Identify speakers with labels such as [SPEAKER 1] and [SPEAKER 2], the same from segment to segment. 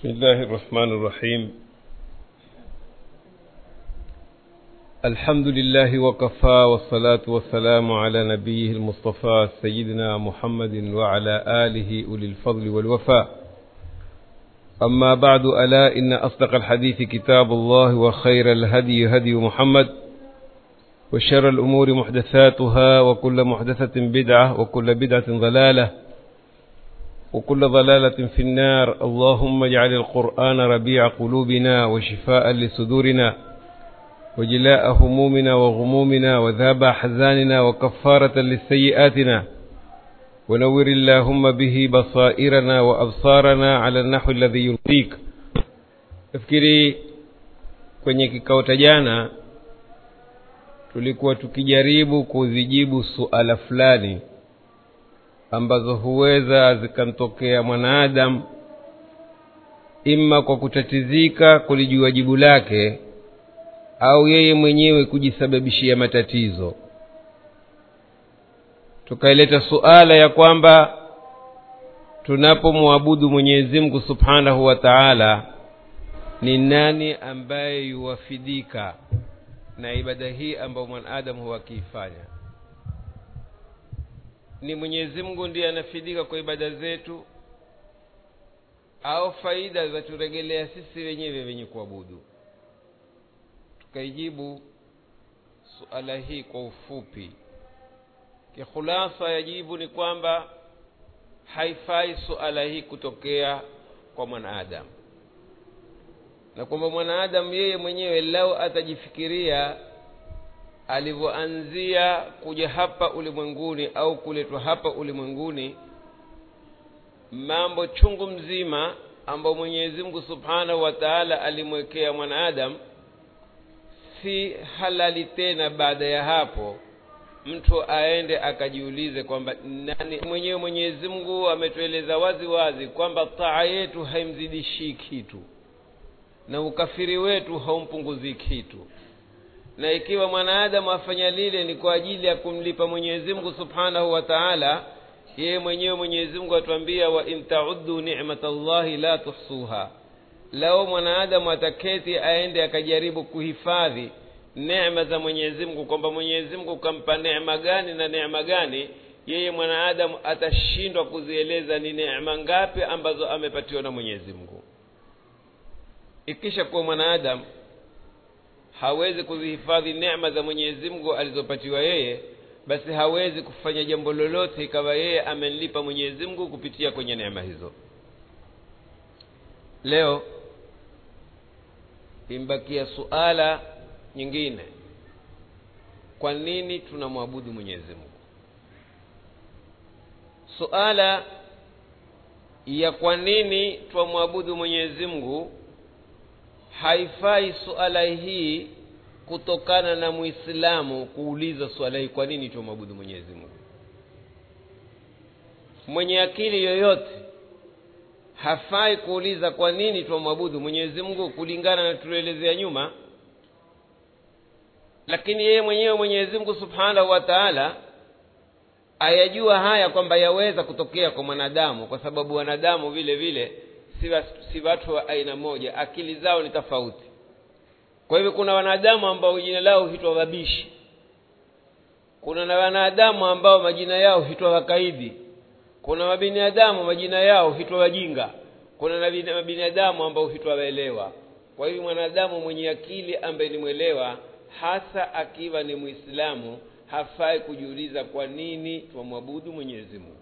[SPEAKER 1] بسم الله الرحمن الرحيم الحمد لله وكفى والصلاة والسلام على نبيه المصطفى سيدنا محمد وعلى آله أولي الفضل والوفاء أما بعد ألا إن أصدق الحديث كتاب الله وخير الهدي هدي محمد وشر الأمور محدثاتها وكل محدثة بدعة وكل بدعة ضلالة وكل ضلالة في النار اللهم اجعل القرآن ربيع قلوبنا وشفاء لصدورنا وجلاء همومنا وغمومنا وذهاب أحزاننا وكفارة لسيئاتنا ونور اللهم به بصائرنا وأبصارنا على النحو الذي يرضيك nafikiri kwenye kikao cha jana tulikuwa tukijaribu kuzijibu suala fulani ambazo huweza zikamtokea mwanaadamu ima kwa kutatizika kulijua jibu lake au yeye mwenyewe kujisababishia matatizo tukaileta suala ya kwamba tunapomwabudu mwenyezi mungu subhanahu wa taala ni nani ambaye yuwafidika na ibada hii ambayo mwanadamu huwa akiifanya ni mwenyezi mungu ndiye anafidika kwa ibada zetu au faida zaturegelea sisi wenyewe wenye kuabudu tukaijibu suala hii kwa ufupi kikhulasa ya jibu ni kwamba haifai suala hii kutokea kwa mwanaadamu na kwamba mwanaadamu yeye mwenyewe lau atajifikiria alivyoanzia kuja hapa ulimwenguni au kuletwa hapa ulimwenguni mambo chungu mzima ambayo mwenyezi mungu subhanahu wa taala alimwekea mwanaadamu si halali tena baada ya hapo mtu aende akajiulize kwamba nani mwenyewe mwenyezi mungu ametueleza wazi wazi kwamba taa yetu haimzidishii kitu na ukafiri wetu haumpunguzii kitu na ikiwa mwanaadamu afanya lile ni kwa ajili ya kumlipa mwenyezi mungu subhanahu wa taala yeye mwenyewe mwenyezi mungu atuambia wa in tauddu nimat llahi la tuhsuha lao mwanaadamu ataketi aende akajaribu kuhifadhi neema za mwenyezi mungu kwamba mwenyezi mungu kampa neema gani na neema gani yeye mwanaadamu atashindwa kuzieleza ni neema ngapi ambazo amepatiwa na mwenyezi mungu ikisha kuwa mwanaadamu hawezi kuzihifadhi neema za mwenyezi mungu alizopatiwa yeye basi hawezi kufanya jambo lolote ikawa yeye amenlipa mwenyezi mungu kupitia kwenye neema hizo leo imbakia suala nyingine kwa nini tunamwabudu mwenyezi mungu suala ya kwa nini twamwabudu mwenyezi mungu haifai suala hii kutokana na muislamu kuuliza suala hii kwa nini tumwabudu mwenyezi mungu mwenye akili yoyote hafai kuuliza kwa nini twamwabudu mwenyezi mungu kulingana na tulioelezea nyuma lakini yeye mwenyewe mwenyezi mungu subhanahu wa taala ayajua haya kwamba yaweza kutokea kwa mwanadamu kwa sababu wanadamu vile vile si watu wa aina moja akili zao ni tofauti kwa hivyo kuna wanadamu ambao jina lao huitwa wabishi kuna na wanadamu ambao majina yao huitwa wakaidi kuna mabinadamu majina yao huitwa wajinga kuna na mabinadamu ambao huitwa waelewa kwa hivyo mwanadamu mwenye akili ambaye ni mwelewa hasa akiwa ni mwislamu hafai kujiuliza kwa nini twamwabudu mwenyezi mungu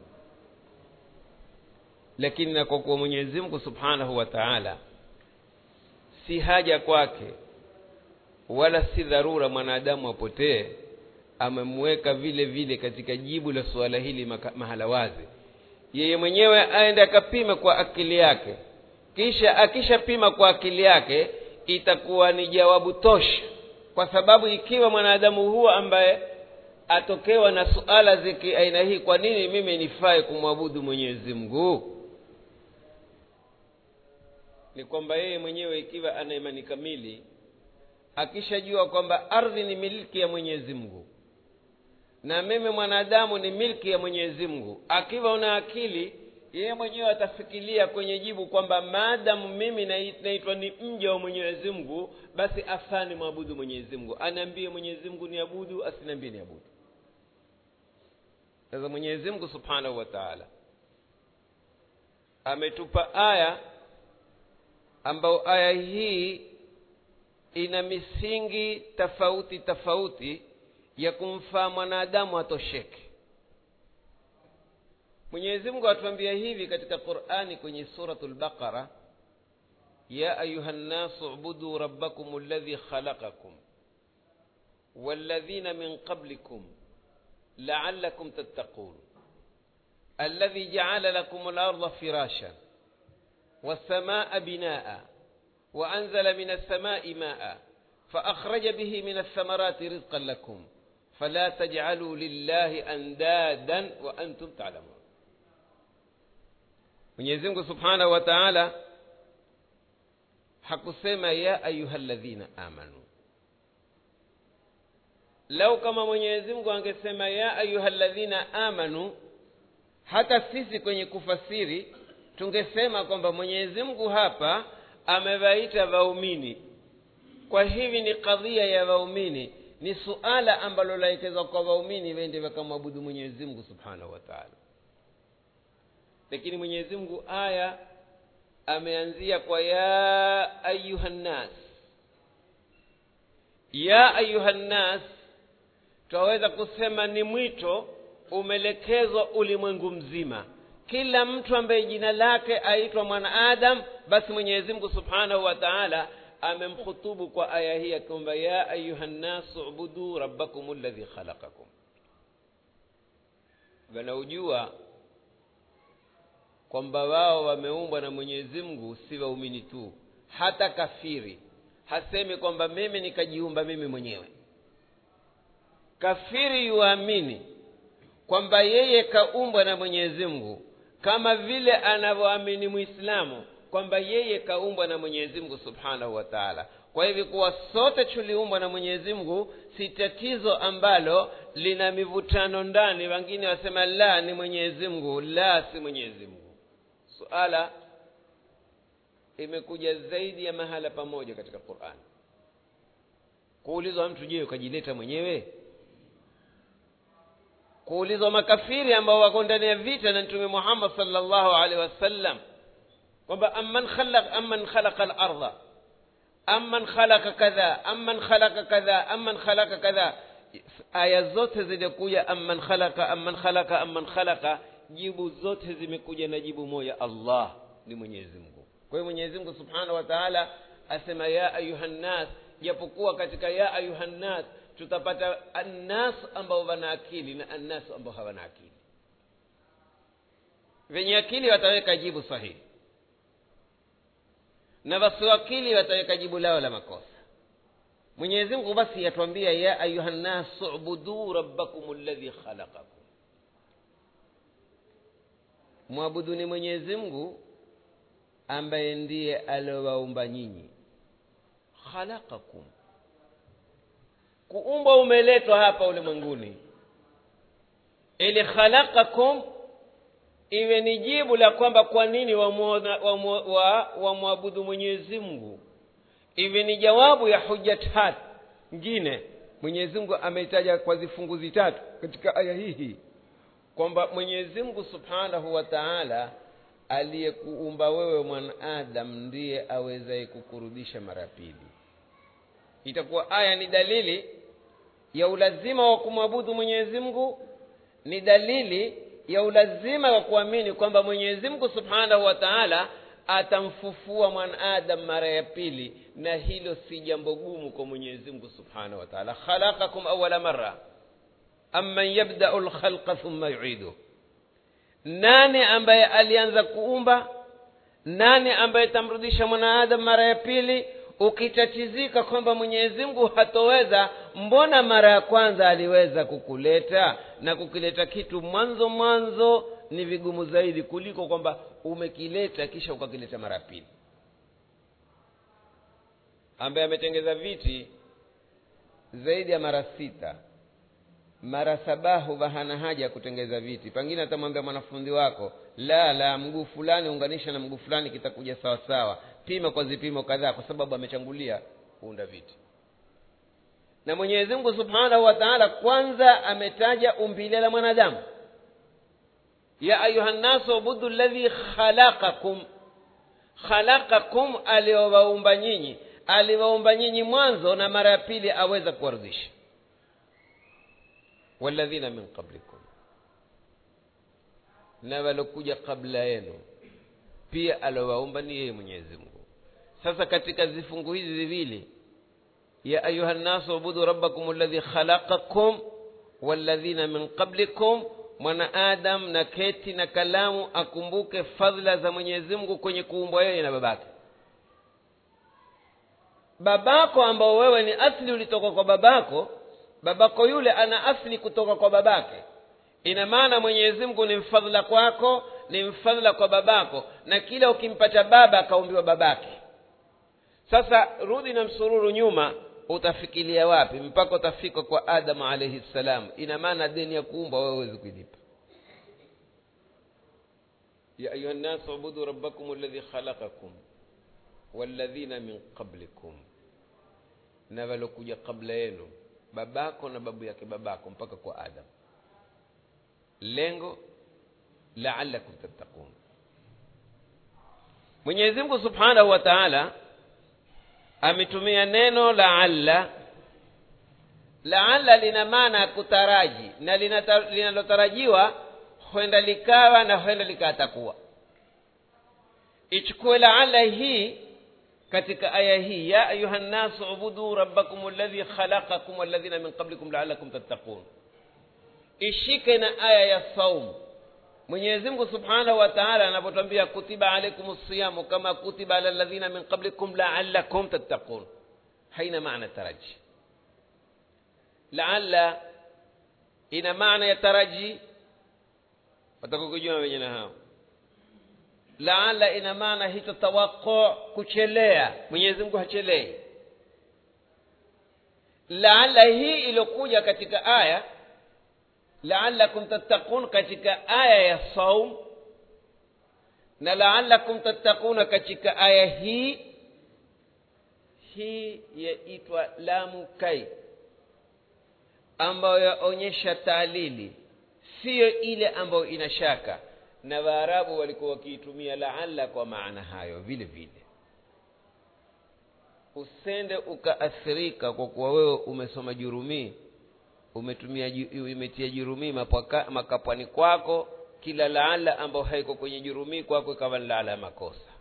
[SPEAKER 1] lakini na kwa kuwa mwenyezi mungu subhanahu wa taala si haja kwake wala si dharura mwanadamu apotee amemweka vile vile katika jibu la suala hili mahala wazi yeye mwenyewe aende akapime kwa akili yake kisha akishapima kwa akili yake itakuwa ni jawabu tosha kwa sababu ikiwa mwanadamu huo ambaye atokewa na suala ziki aina hii kwa nini mimi nifae kumwabudu mwenyezi mungu ni kwamba yeye mwenyewe ikiwa ana imani kamili akishajua kwamba ardhi ni milki ya mwenyezi mungu na mimi mwanadamu ni milki ya mwenyezi mungu akiwa una akili yeye mwenyewe atafikiria kwenye jibu kwamba maadamu mimi nai- naitwa ni mja wa mwenyezi mungu basi afani mwabudu mwenyezi mungu anaambie mwenyezi mungu ni abudu asiniambie ni abudu sasa mwenyezi mungu subhanahu wa taala ametupa aya ambayo aya hii ina misingi tofauti tofauti ya kumfaa mwanadamu atosheke mwenyezi mungu atuambia hivi katika qurani kwenye suratu lbaqara ya ayuha nnasu ubudu rabbakum alladhi khalaqakum والذين من قبلكم لعلكم تتقون الذي جعل لكم الأرض فراشا والسماء بناء وأنزل من السماء ماء فأخرج به من الثمرات رزقا لكم فلا تجعلوا لله أندادا وأنتم تعلمون Mwenyezi Mungu Subhanahu wa Ta'ala hakusema ya ayyuhalladhina amanu. Lau kama Mwenyezi Mungu angesema ya ayyuhalladhina amanu, hata sisi kwenye kufasiri tungesema kwamba Mwenyezi Mungu hapa amewaita waumini. Kwa hivi ni kadhia ya waumini, ni suala ambalo laelekezwa kwa waumini wende wakamwabudu Mwenyezi Mungu Subhanahu wa Ta'ala lakini mwenyezi mungu aya ameanzia kwa ya ayuha nnas ya ayuha nnas twaweza kusema ni mwito umelekezwa ulimwengu mzima kila mtu ambaye jina lake aitwa mwanaadam basi mwenyezi mungu subhanahu wa taala amemkhutubu kwa aya hii akiomba ya ayuha nnasu ubudu rabbakum alladhi khalaqakum wanaojua kwamba wao wameumbwa na mwenyezi mungu si waumini tu hata kafiri hasemi kwamba mimi nikajiumba mimi mwenyewe kafiri yuamini kwamba yeye kaumbwa na mwenyezi mungu kama vile anavyoamini mwislamu kwamba yeye kaumbwa na mwenyezi mungu subhanahu wa taala kwa hivyo kuwa sote tuliumbwa na mwenyezi mungu si tatizo ambalo lina mivutano ndani wengine wasema la ni mwenyezi mungu la si mwenyezi mungu suala imekuja zaidi ya mahala pamoja katika qurani kuulizwa mtu je ukajileta mwenyewe kuulizwa makafiri ambao wako ndani ya vita na mtume muhammad salllahu alaihi wasallam kwamba amman khalaq amman khalaqa larda amman khalaqa kadha amman khalaqa kadha amman khalaqa kadha aya zote zilikuja amman khalaqa amman khalaqa amman khalaqa jibu zote zimekuja na jibu moja allah ni mwenyezi mungu kwa hiyo mwenyezi mungu subhanahu wa taala asema ya ayuha nnas japokuwa katika ya ayuha nnas tutapata annas ambao wana akili na annas ambao hawana akili wenye akili wataweka jibu sahihi na wasioakili wataweka jibu lao la makosa mwenyezi mungu basi yatuambia ya ayuha nnas ubuduu rabbakum alladhi khalaqakum mwabuduni mwenyezi mungu ambaye ndiye aliowaumba nyinyi khalaqakum kuumbwa umeletwa hapa ulimwenguni ili khalaqakum iwe ni jibu la kwamba kwa nini wamwabudu wa, wa, wa mwenyezi mungu iwe ni jawabu ya huja tatu ngine mwenyezi mungu ameitaja kwa zifunguzi tatu katika aya hii kwamba mwenyezi mungu subhanahu wa taala aliyekuumba wewe mwanadamu ndiye awezaye kukurudisha mara pili itakuwa aya ni dalili ya ulazima wa kumwabudu mwenyezi mungu ni dalili ya ulazima wa kuamini kwamba mwenyezi mungu subhanahu wa taala atamfufua mwanadamu mara ya pili na hilo si jambo gumu kwa mwenyezi mungu subhanahu wa taala khalaqakum awala mara amman yabdau lkhalqa thumma yuiduh nani ambaye alianza kuumba nani ambaye tamrudisha mwanaadamu mara ya pili ukitatizika kwamba mwenyezi mungu hatoweza mbona mara ya kwanza aliweza kukuleta na kukileta kitu mwanzo mwanzo ni vigumu zaidi kuliko kwamba umekileta kisha ukakileta mara ya pili ambaye ametengeza viti zaidi ya mara sita mara sabahu hana haja ya kutengeza viti pengine atamwambia mwanafunzi wako la la mguu fulani unganisha na mguu fulani kitakuja sawa sawa pima kwa vipimo kadhaa kwa sababu amechangulia kuunda viti na mwenyezi mungu subhanahu wa taala kwanza ametaja umbile la mwanadamu ya ayuha nnasu ubudu ladhi khalaqakum khalaqakum aliowaumba nyinyi aliwaumba nyinyi mwanzo na mara ya pili aweza kuwarudisha walladhina min qablikum na walokuja kabla yenu pia alowaumba ni yeye mwenyezi mungu sasa katika vifungu hizi viwili ya ayuha nnasu ubudu rabbakum alladhi khalaqakum walladhina min qablikum mwanaadam na keti na kalamu akumbuke fadhila za mwenyezi mungu kwenye kuumbwa yeye na babake babako ambao wewe ni asli ulitoka kwa babako babako yule ana asli kutoka kwa babake ina maana mwenyezi mungu ni mfadhila kwako ni mfadhila kwa babako na kila ukimpata baba akaumbiwa babake sasa rudi na msururu nyuma utafikiria wapi mpaka utafika kwa adamu alaihi ssalam ina maana deni ya kuumba wewe huwezi kuilipa ya ayuha nnasu ubudu rabbakum alladhi khalaqakum walladhina min qablikum na walokuja kabla yenu babako na babu yake babako mpaka kwa adam lengo laalakum tattaqun mwenyezi mungu subhanahu wa taala ametumia neno laalla laalla lina maana ya kutaraji na linalotarajiwa huenda likawa na huenda likatakuwa ichukue laalla hii katika aya hii ya ayuha nnasu ubudu rabbakum alladhi khalaqakum walladhina min qablikum laalakum tattaqun ishike na aya ya saum mwenyezi mungu subhanahu wa taala anapotwambia kutiba alaikum siyamu kama kutiba ala ladhina min qablikum laalakum tattaqun haina maana taraji laalla ina maana ya taraji watakukujua wenye na hao laala ina maana hicho tawaqu kuchelea mwenyezi mungu hachelei laala hii iliyokuja katika aya laalakum tattaqun katika aya ya saum na laalakum tattaquna katika aya hii hii yaitwa lamu kai ambayo yaonyesha taalili siyo ile ambayo ina shaka na waarabu walikuwa wakiitumia laala kwa maana hayo vile vile usende ukaathirika kwa kuwa wewe umesoma jurumii umetumia umetia jurumii makapwani kwako kila laala ambayo haiko kwenye jurumii kwako ikawa ni laala ya makosa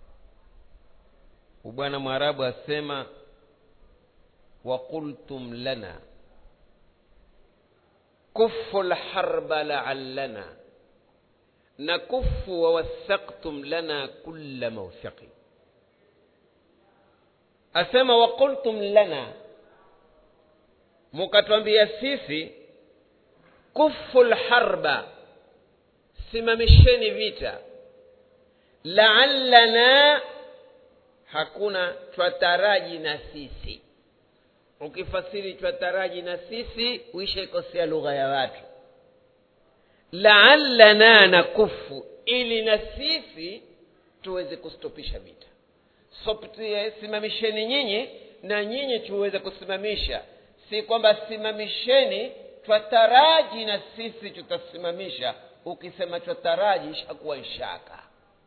[SPEAKER 1] bwana mwarabu asema waqultum lana kufu lharba laallana nakufu wawathaqtum lana kulla mawthiqi asema waqultum lana mukatwambia sisi kufu lharba simamisheni vita laallana hakuna twataraji na sisi ukifasiri twataraji na sisi uishaikosea lugha ya watu laallana nakufu ili na sisi tuweze kustopisha vita Soptie, simamisheni nyinyi na nyinyi tuweze kusimamisha si kwamba simamisheni twataraji na sisi tutasimamisha ukisema twataraji ishakuwa ishaka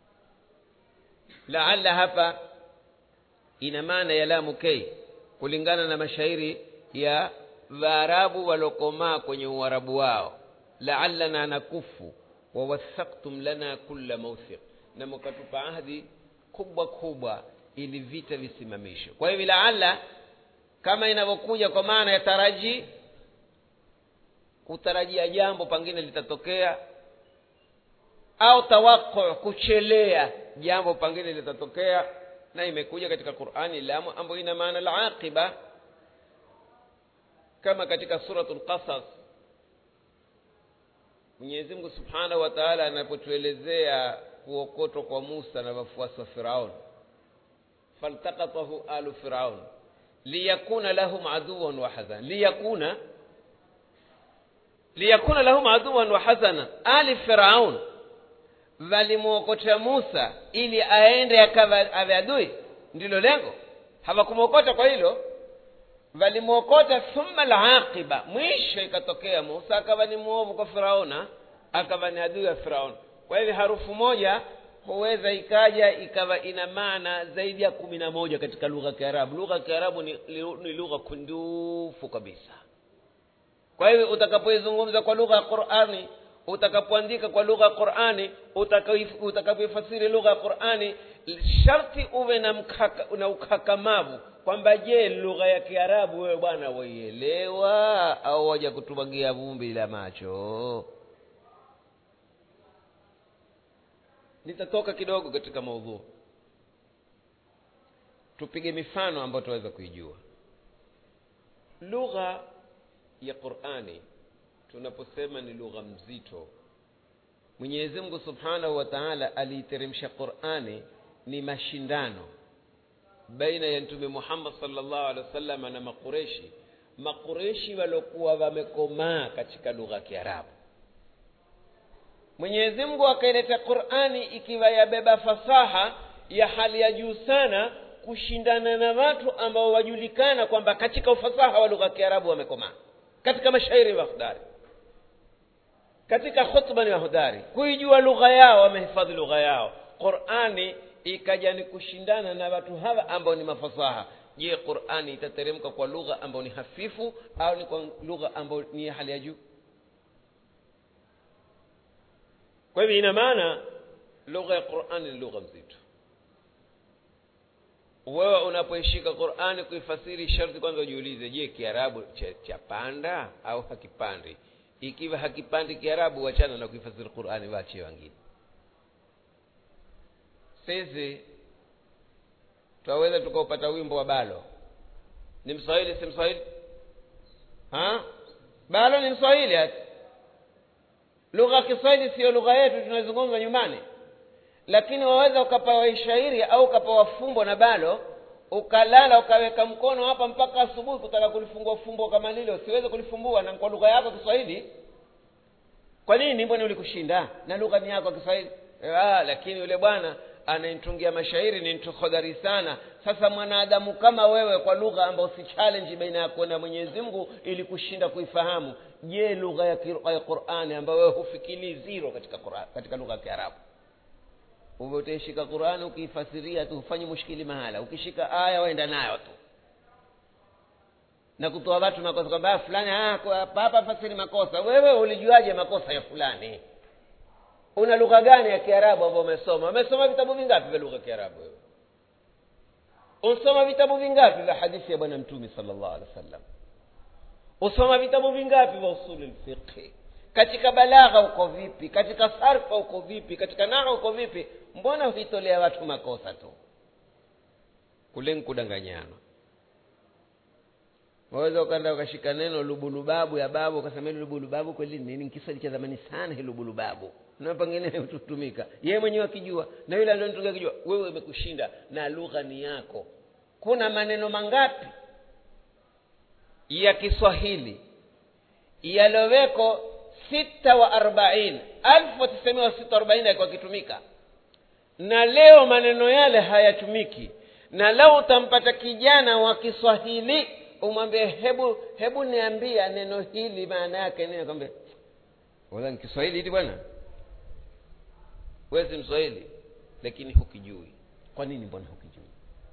[SPEAKER 1] laalla hapa ina maana ya lamu kei kulingana na mashairi ya waarabu waliokomaa kwenye uarabu wao laallana nakufu wawathaktum lana kulla mawthiq na mkatupa ahdi kubwa kubwa ili vita visimamishwe kwa hivyo laalla kama inavyokuja kwa maana ya taraji kutarajia jambo pengine litatokea au tawaqu kuchelea jambo pengine litatokea na imekuja katika qurani lamu ambayo ina maana laqiba kama katika suratul qasas mwenyezi mungu subhanahu wa taala anapotuelezea kuokotwa kwa musa na wafuasi wa firaun faltakatahu alu firaun liyakuna lahum aduwan wa hazan liyakuna liyakuna lahum aduwan wa hasana ali firaun walimwokota musa ili aende akawa awe adui ndilo lengo hawakumwokota kwa hilo walimwokota thumma laqiba mwisho ikatokea musa akawa ni mwovu kwa firauna akawa ni adui wa firaun kwa hivyo harufu moja huweza ikaja ikawa ina maana zaidi ya kumi na moja katika lugha ya kiarabu lugha ya kiarabu ni, ni lugha kundufu kabisa kwa hivyo utakapoizungumza kwa lugha ya qurani utakapoandika kwa lugha ya qurani utakapoifasiri lugha ya qurani sharti uwe na, mkaka, na ukakamavu kwamba je lugha ya kiarabu wewe bwana waielewa au waja kutumagia vumbi la macho nitatoka kidogo katika maudhuu tupige mifano ambayo tunaweza kuijua lugha ya qurani tunaposema ni lugha mzito mwenyezi mungu subhanahu wa taala aliiteremsha qurani ni mashindano baina ya mtume muhammad salllahu alehi wasalama na makureshi makureshi waliokuwa wamekomaa katika lugha ya kiarabu mwenyezi mungu akaileta qurani ikiwa yabeba fasaha ya hali ya juu sana kushindana na watu ambao wajulikana kwamba katika ufasaha wa lugha ya kiarabu wamekomaa katika mashairi wahodari katika khutba ni wahodari kuijua lugha yao wamehifadhi lugha yao qurani ikaja ni kushindana na watu hawa ambao ni mafasaha je qurani itateremka kwa lugha ambayo ni hafifu au ni kwa lugha ambayo ni ya hali ya juu kwa hivyo ina maana lugha ya qurani ni lugha mzito wewe unapoishika qurani kuifasiri sharti kwanza ujiulize je kiarabu chapanda cha au hakipandi ikiwa hakipandi kiarabu wachana na kuifasiri qurani waachie wengine sisi twaweza tukaupata wimbo wa balo ni mswahili si mswahili ha balo ni mswahili hata lugha ya kiswahili siyo lugha yetu tunazungumza nyumbani lakini waweza ukapawa shairi au ukapawa fumbo na balo ukalala ukaweka mkono hapa mpaka asubuhi kutaka kulifungua fumbo kama lile usiweze kulifumbua na kwa lugha yako kiswahili kwa nini mbona ulikushinda na lugha ni yako kiswahili ah, lakini yule bwana anayetungia mashairi ni mtu hodari sana sasa mwanadamu kama wewe kwa lugha ambayo si challenge baina yako na mwenyezi mungu ili kushinda kuifahamu je lugha ya qurani ambayo wewe hufikiri zero katika Qur'an, katika lugha ya kiarabu uwe utaishika qurani ukiifasiria tu hufanyi mushkili mahala ukishika aya waenda nayo tu na kutoa watu makosa kwamba fulani hapa fasiri makosa wewe ulijuaje makosa ya fulani una lugha gani ya kiarabu ambayo umesoma umesoma vitabu vingapi vya lugha ya kiarabu wewe usoma vitabu vingapi vya hadithi ya bwana mtume salllah alehi wa sallam usoma vitabu vingapi vya usuli lfiqhi katika balagha uko vipi katika sarfa uko vipi katika naha uko vipi mbona huitolea watu makosa tu kule nkudanganyana waweza ukaenda ukashika neno lubulubabu ya babu ukasema hili lubulubabu kweli nini nkiswahili cha zamani sana hili lubulubabu na pengine hutumika yeye mwenyewe akijua na yule alionitunga akijua wewe imekushinda na lugha ni yako kuna maneno mangapi ya kiswahili yaloweko sita wa arbaini alfu tisamia wa sita arobaini alikuwa akitumika na leo maneno yale hayatumiki na leo utampata kijana wa kiswahili umwambie hebu hebu niambia neno hili maana yake nini akwambia wala ni kiswahili hili bwana wewe si mswahili lakini hukijui kwa nini mbona hukijui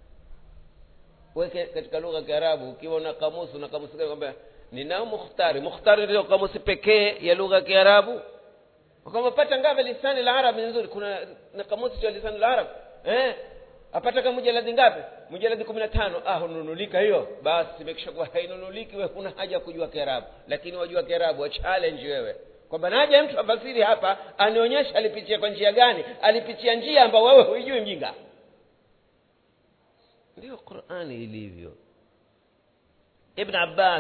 [SPEAKER 1] weke katika lugha ya kiarabu ukiwa una kamusi una kamusi gani kwamba ninao mukhtari mukhtari ndio kamusi pekee ya lugha ya kiarabu kwamba pata ngapi lisani la arabi nzuri kuna na kamusi cha lisani la arabi eh apata kama mujaladi ngapi mujaladi kumi na tano ah hununulika hiyo basi imekisha kuwa hainunuliki we huna haja ya kujua kiarabu lakini wajua kiarabu wa challenge wewe kwamba naja mtu afasiri hapa anionyesha alipitia kwa njia gani alipitia njia ambayo wewe huijui mjinga ndiyo qurani ilivyo ibn abbas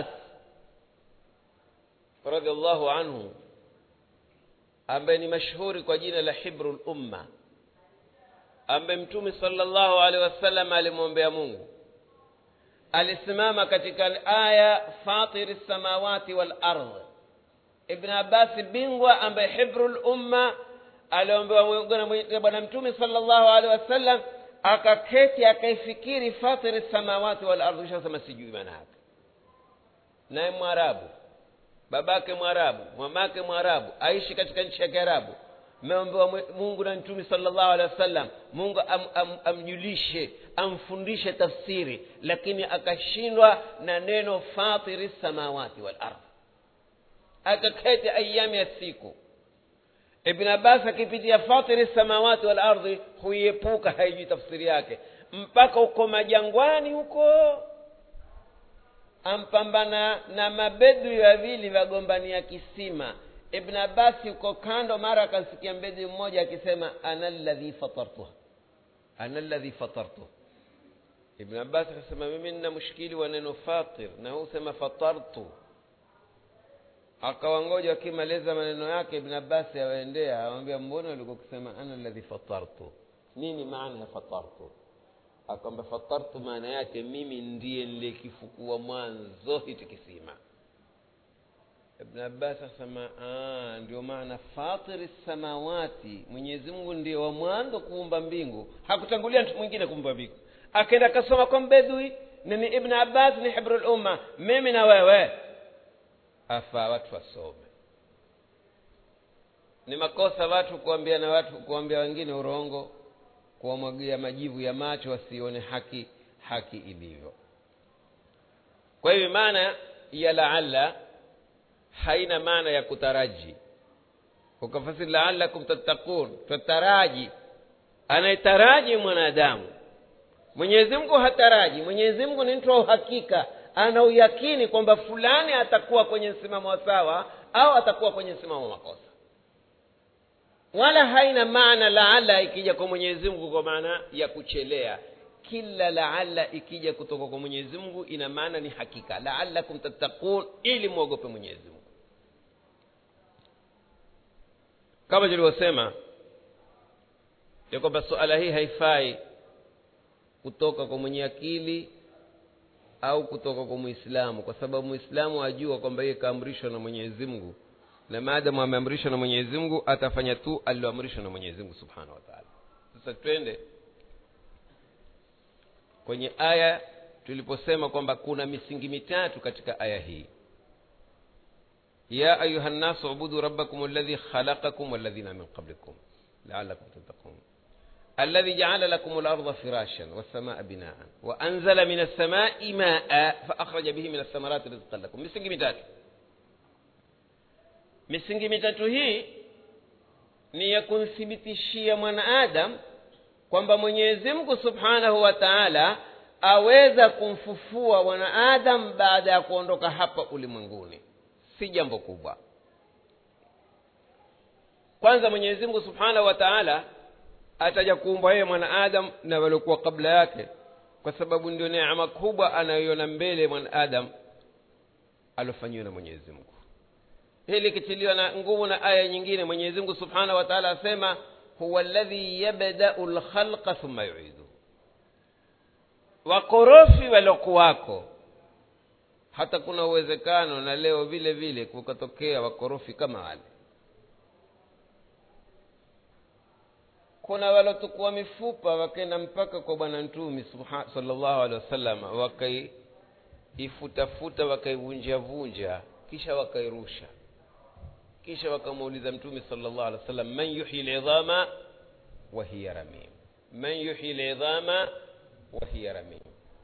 [SPEAKER 1] radiallahu anhu ambaye ni mashuhuri kwa jina la hibru lumma ambaye mtume salllahu alehi wasallam alimwombea mungu alisimama katika aya fatiri lsamawati walardh ibn abbasi bingwa ambaye hibru lumma aliombewa na bwana mtume salllahu alehi wasallam akaketi akaifikiri fatiri samawati wal ardhi shasema sijui maana yake naye mwarabu babake mwarabu mamake mwarabu aishi katika nchi ya kiarabu meombewa mungu na mtume salllahu alehi wasallam mungu am, am, amjulishe amfundishe tafsiri lakini akashindwa na neno fatiri samawati wal ardhi akaketi ayami ya siku ibn abbas akipitia fatiri samawati wal ardhi huiepuka haijui tafsiri yake mpaka uko majangwani huko ampambana na mabedui wawili wagombania kisima ibn abasi uko kando mara akasikia mbedui mmoja akisema ana ladhi fatartuha ana ladhi fatartuha ibn abbas akasema mimi nina mushkili wa neno fatir na huu sema fatartu akawangoja akimaliza maneno yake ibn abbasi awaendea awambia mbona ulikuwa ukisema ana ladhi fatartu nini maana ya fatartu akwamba fatartu maana yake mimi ndiye nilikifukua mwanzo hiti kisima ibn abbas asema ndio maana fatiri samawati mwenyezi mungu ndiye wa mwanzo kuumba mbingu hakutangulia mtu mwingine kuumba mbingu akaenda akasoma kwa mbedui nini ibn abbas ni hibru lumma mimi na wewe afaa watu wasome ni makosa watu kuambia na watu kuambia wengine urongo kuwamwagia majivu ya macho wasione haki haki ilivyo kwa hivyo maana ya laala haina maana ya kutaraji ukafasiri laalakum tattakun tataraji anayetaraji mwanadamu mwenyezi mungu hataraji mwenyezi mungu ni mtu wa uhakika ana uyakini kwamba fulani atakuwa kwenye msimamo wa sawa au atakuwa kwenye msimamo wa makosa wala haina maana laala ikija kwa mwenyezi mungu kwa maana ya kuchelea kila laala ikija kutoka kwa mwenyezi mungu ina maana ni hakika laalakum tattakun ili mwogope mwenyezi mungu kama tulivyosema ya kwamba suala hii haifai kutoka kwa mwenye akili au kutoka kwa mwislamu kwa sababu mwislamu ajua kwamba yeye kaamrishwa na mwenyezi mungu na maadamu ameamrishwa na mwenyezi mungu atafanya tu aliloamrishwa na mwenyezi mungu subhanahu wa taala sasa twende kwenye aya tuliposema kwamba kuna misingi mitatu katika aya hii ya ayuha nnasu ubudu rabbakum alladhi khalaqakum walladhina min qablikum laalakum tattaqun الذي جعل لكم الأرض فراشا والسماء بناء وأنزل من السماء ماء فأخرج به من الثمرات رزقا لكم misingi mitatu misingi mitatu hii ni ya kumthibitishia mwanaadam kwamba mwenyezi mungu subhanahu wa taala aweza kumfufua mwanaadam baada ya kuondoka hapa ulimwenguni si jambo kubwa kwanza mwenyezi mungu subhanahu wa taala ataja kuumba yeye mwanaadam na waliokuwa kabla yake kwa sababu ndio neema kubwa anayoiona mbele mwanaadam aliofanyiwa na mwenyezi mungu hili likitiliwa na nguvu na aya nyingine mwenyezi mungu subhanahu wa taala asema huwa ladhi yabdau lkhalqa thumma yuidu wakorofi waliokuwako hata kuna uwezekano na leo vile vile kukatokea wakorofi kama wale kuna walotukua mifupa wakaenda mpaka kwa bwana mtumi salllahu alehi wasallam wakaiifutafuta wakaivunjavunja kisha wakairusha kisha wakamuuliza mtume salllahu alehi wasallam man yuhyi lidhama wa hiya ramim man yuhyi lidhama wa hiya ramim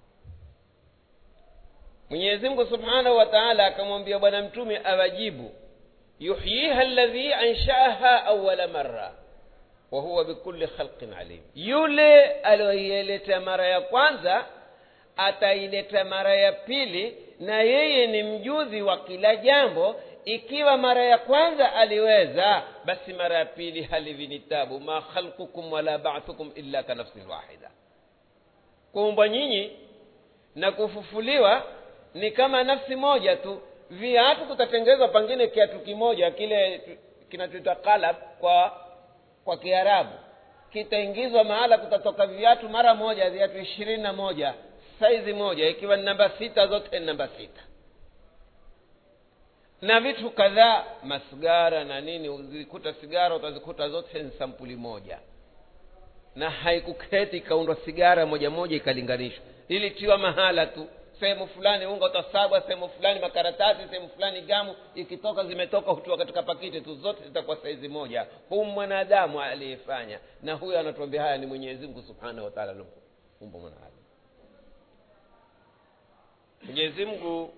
[SPEAKER 1] mwenyezi mungu subhanahu wa taala akamwambia bwana mtume awajibu yuhyiha ladhi anshaaha awala marra wa huwa bikulli khalqin alim yule aliyoileta mara ya kwanza ataileta mara ya pili na yeye ni mjuzi wa kila jambo ikiwa mara ya kwanza aliweza basi mara ya pili halivinitabu ma khalqukum wala bathukum illa ka nafsin wahida kuumbwa nyinyi na kufufuliwa ni kama nafsi moja tu viatu kutatengezwa pengine kiatu kimoja kile kinachoitwa kalab kwa kwa kiarabu kitaingizwa mahala kutatoka viatu mara moja viatu ishirini na moja saizi moja ikiwa ni namba sita zote ni namba sita na vitu kadhaa masigara na nini uzikuta sigara utazikuta zote ni sampuli moja na haikuketi ikaundwa sigara moja moja ikalinganishwa ilitiwa mahala tu sehemu fulani unga utasagwa sehemu fulani makaratasi sehemu fulani gamu ikitoka zimetoka hutiwa katika pakiti tu zote zitakuwa saizi moja huu mwanadamu aliyefanya na huyo anatuambia haya ni mwenyezi mungu subhanahu wataala aliumba mwanadamu mwenyezi mungu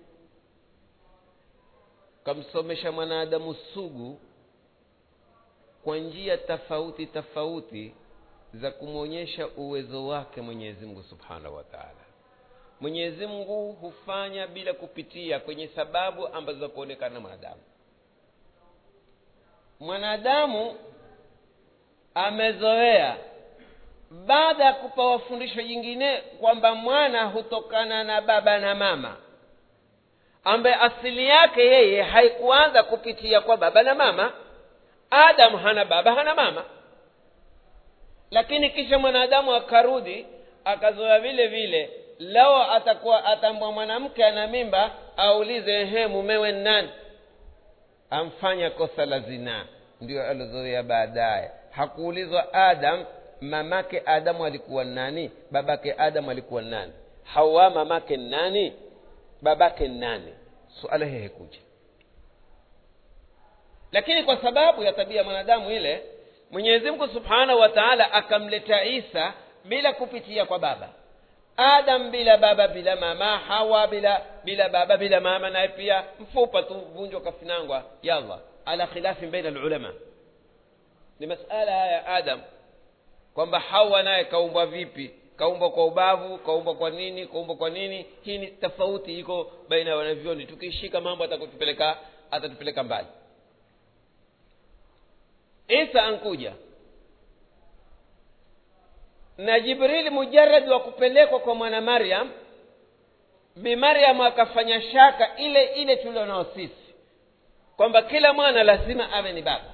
[SPEAKER 1] kamsomesha mwanadamu sugu kwa njia tofauti tofauti za kumwonyesha uwezo wake mwenyezi mungu subhanahu wa taala mwenyezi mungu hufanya bila kupitia kwenye sababu ambazo za kuonekana na mwanadamu mwanadamu amezoea baada ya kupawa fundisho jingine kwamba mwana hutokana na baba na mama ambaye asili yake yeye haikuanza kupitia kwa baba na mama adamu hana baba hana mama lakini kisha mwanadamu akarudi akazoea vile vile lao atakuwa atambwa mwanamke ana mimba aulize ehe mumewe nani amfanya kosa la zinaa ndio alozoea baadaye hakuulizwa adam mamake adamu alikuwa nani babake adamu alikuwa nani hawa mamake nani babake nani suala hii haikuja lakini kwa sababu ya tabia ya mwanadamu ile mwenyezi mungu subhanahu wa taala akamleta isa bila kupitia kwa baba adam bila baba bila mama hawa bila bila baba bila mama naye pia mfupa tu vunjwa kafinangwa yalla ala khilafin baina alulama ni masala ya adam kwamba hawa naye kaumbwa vipi kaumbwa kwa ubavu kaumbwa kwa nini kaumbwa kwa nini hii ni tofauti iko baina ya wanavyoni tukishika mambo atakutupeleka atatupeleka mbali isa ankuja na jibrili mujaradi wa kupelekwa kwa mwana maryam bi maryam akafanya shaka ile ile tulionao sisi kwamba kila mwana lazima awe ni baba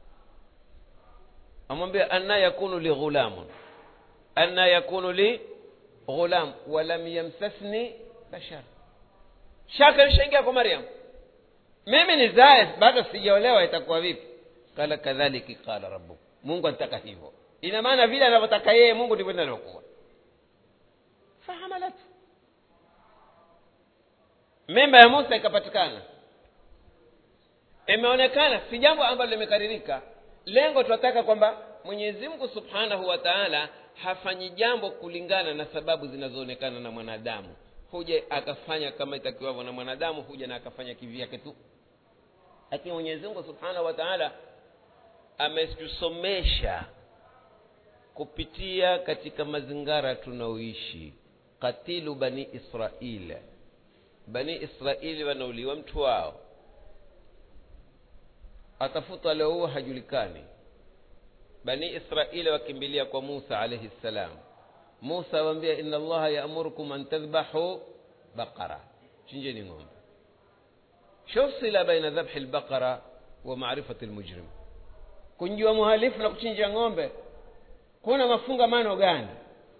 [SPEAKER 1] amwambia anna yakunu li ghulamun anna yakunu li ghulam walam yamsasni bashar shaka lishaingia kwa maryam mimi ni zae bado sijaolewa itakuwa vipi qala kadhaliki qala rabbuk mungu anataka hivyo ina maana vile anavyotaka yeye mungu ndivyo linavyokuwa fahamalat mimba ya musa ikapatikana imeonekana si jambo ambalo limekaririka lengo tunataka kwamba mwenyezi mungu subhanahu wa taala hafanyi jambo kulingana na sababu zinazoonekana na mwanadamu huja akafanya kama itakiwavyo na mwanadamu huja na akafanya kivyake tu lakini mwenyezi mungu subhanahu wa taala ametusomesha kupitia katika mazingara tunaoishi katilu bani israil bani israili wanauliwa mtu wao atafuta leo hajulikani bani israili wakimbilia kwa musa alaihi ssalam musa awambia ina allaha yaamurukum an tadhbahu baqara chinjeni ng'ombe shuf sila baina dhabhi lbaqara wa marifati lmujrim kunjua muhalifu na kuchinja ng'ombe kuna mafungamano gani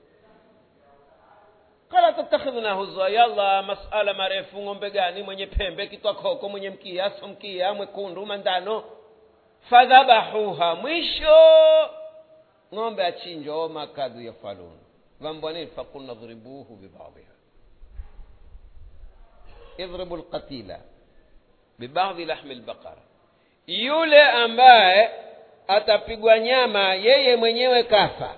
[SPEAKER 1] kala tattakhidhuna huzwa yalla masala marefu ng'ombe gani mwenye pembe kitwa koko mwenye mkia so mkia mwekundu mandano fadhabahuha mwisho ng'ombe achinjwa wama kadhu yafalun vambwa nini fakulna dhribuhu bibadhiha idhribu lqatila bibadhi lahmi lbaqara yule ambaye atapigwa nyama yeye mwenyewe kafa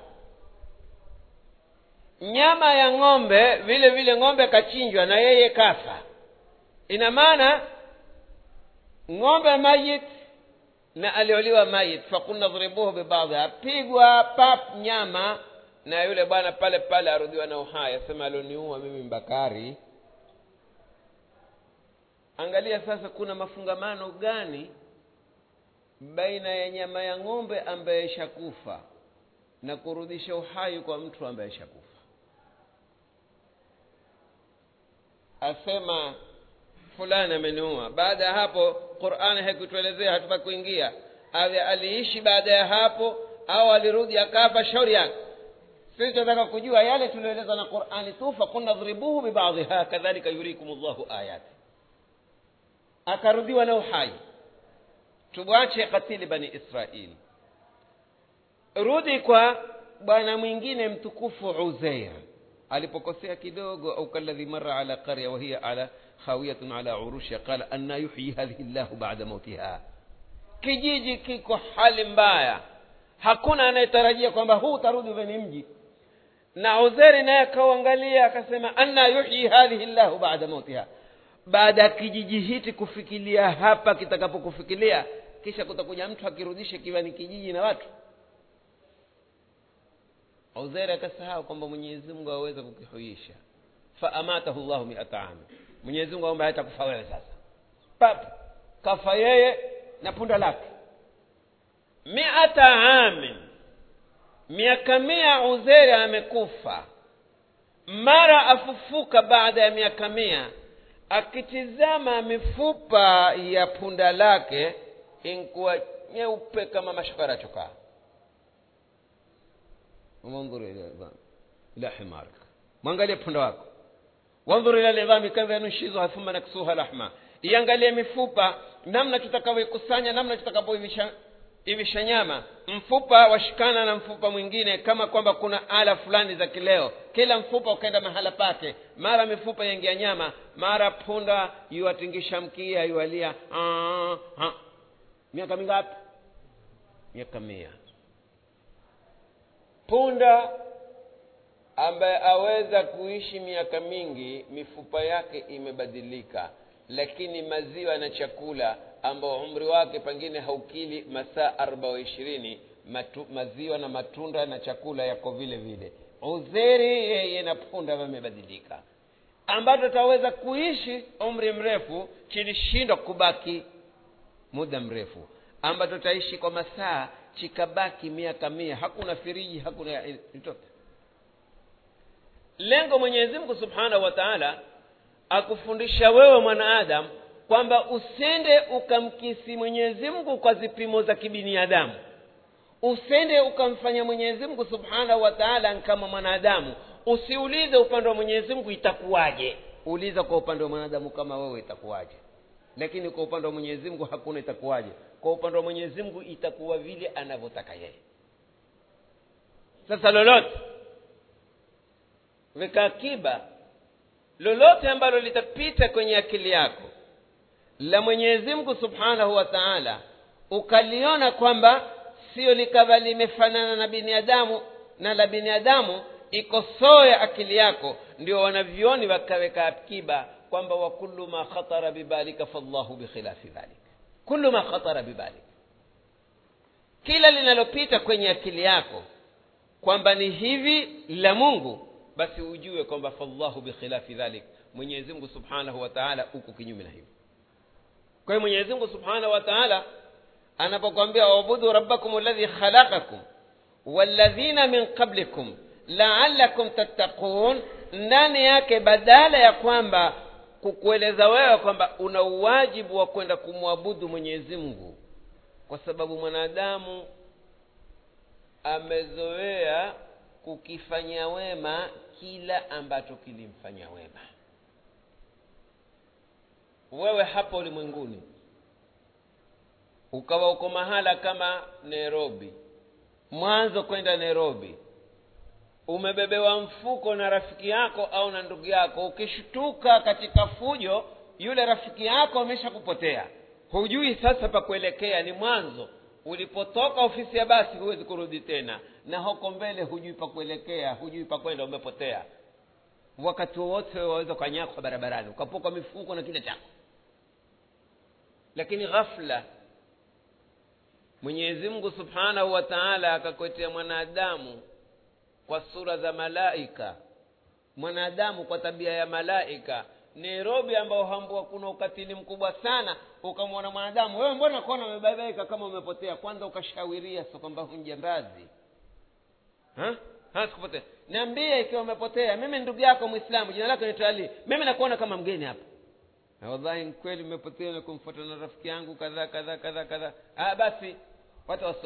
[SPEAKER 1] nyama ya ng'ombe vile vile ng'ombe kachinjwa na yeye kafa ina maana ng'ombe mayit na alioliwa mayit fakulna dhribuhu bibadhi apigwa pap nyama na yule bwana pale pale arudhiwa na uhai asema alioniua mimi mbakari angalia sasa kuna mafungamano gani baina ya nyama ya ng'ombe ambaye ishakufa na kurudisha uhai kwa mtu ambaye ishakufa asema fulani ameniua baada ya hapo qurani haikutuelezea hatupa kuingia awe aliishi baada ya hapo au alirudi akafa shauri yake sisi tunataka kujua yale tulioelezwa na qurani tu fakunna dhribuhu bibadhiha kadhalika yurikum llahu ayati akarudiwa na uhai tuwache katili bani israili rudi kwa bwana mwingine mtukufu uzeir alipokosea kidogo au kaladhi mara ala qarya wahiya ala khawiyatun ala urushiha qala anna yuhyi hadhihi llahu bada mautiha kijiji kiko hali mbaya hakuna anayetarajia kwamba huu utarudi uwe ni mji na uzeri naye akauangalia akasema anna yuhyi hadhihi llahu bada mautiha baada ya kijiji hiti kufikilia hapa kitakapokufikilia kisha kutakuja mtu akirudisha kiwa ni kijiji na watu uzeri akasahau kwamba mwenyezi mungu aweza kukihuisha faamatahu llahu miata ami mwenyezi mungu aomba hatakufa wewe sasa pap kafa yeye na punda lake miata amin miaka mia uzeri amekufa mara afufuka baada ya miaka mia akitizama mifupa ya punda lake inkuwa nyeupe kama mashakara chokaa وانظر الى العظام الى حمارك mwangalie punda wako wanzur ila lidhami kaifa nunshizuha thumma naksuha lahma iangalie mifupa namna tutakavyoikusanya namna tutakavyoivisha ivisha nyama mfupa washikana na mfupa mwingine kama kwamba kuna ala fulani za kileo kila mfupa ukaenda mahala pake mara mifupa yaingia nyama mara punda yuwatingisha mkia yualia ah, ah. miaka mingapi miaka mia punda ambaye aweza kuishi miaka mingi mifupa yake imebadilika lakini maziwa na chakula ambao umri wake pengine haukili masaa arba wa ishirini maziwa na matunda na chakula yako vile vile uzeri yeye na punda vamebadilika ambacho taweza kuishi umri mrefu kilishindwa kubaki muda mrefu ambacho taishi kwa masaa chikabaki miaka mia hakuna firiji hakuna chochote lengo mwenyezi mungu subhanahu wa taala akufundisha wewe mwanaadamu kwamba usende ukamkisi mwenyezi mungu kwa zipimo za kibiniadamu usende ukamfanya mwenyezi mungu subhanahu wa taala kama mwanadamu usiulize upande wa mwenyezi mungu itakuwaje uliza kwa upande wa mwanadamu kama wewe itakuwaje lakini kwa upande wa mwenyezi mungu hakuna itakuwaje kwa upande wa mwenyezi mungu itakuwa vile anavyotaka yeye sasa lolote weka akiba lolote ambalo litapita kwenye akili yako la mwenyezi mungu subhanahu wa taala ukaliona kwamba sio likawa limefanana na binadamu na la binadamu ikosoe akili yako ndio wanavyoni wakaweka akiba kwamba wa kullu ma khatara bibalika fallahu bikhilafi dhalik kullu ma khatara bibalik kila linalopita kwenye akili yako kwamba ni hivi la mungu basi ujue kwamba fallahu bikhilafi dhalik mwenyezi mungu subhanahu wa taala uko kinyume na hivyo kwa hiyo mwenyezi mungu subhanahu wa taala anapokwambia wabudu rabbakum alladhi khalaqakum walladhina min qablikum laalakum tattaqun ndani yake badala ya kwamba kukueleza wewe kwamba una uwajibu wa kwenda kumwabudu mwenyezi mungu kwa sababu mwanadamu amezoea kukifanyia wema kila ambacho kilimfanya wema wewe hapa ulimwenguni ukawa uko mahala kama nairobi mwanzo kwenda nairobi umebebewa mfuko na rafiki yako au na ndugu yako ukishtuka katika fujo yule rafiki yako amesha kupotea hujui sasa pa kuelekea ni mwanzo ulipotoka ofisi ya basi huwezi kurudi tena na huko mbele hujui pa kuelekea hujui pa kwenda umepotea wakati wowote waweza ukanyakwa barabarani ukapoka mifuko na kile chako lakini ghafla mwenyezi mungu subhanahu wa taala akakwetea mwanadamu kwa sura za malaika mwanadamu kwa tabia ya malaika nairobi ambao hambua kuna ukatili mkubwa sana ukamwona mwanadamu wewe mbona kuona umebabaika kama umepotea kwanza ukashawiria so kwamba hunjambazi sikupotea niambie ikiwa umepotea mimi ndugu yako mwislamu jina lako naitwa ali mimi nakuona kama mgeni hapa na wallahi kweli umepotea na kumfuata na rafiki yangu kadhaa kadhaa kadhaa kadhaa ah basi pata wasiwasi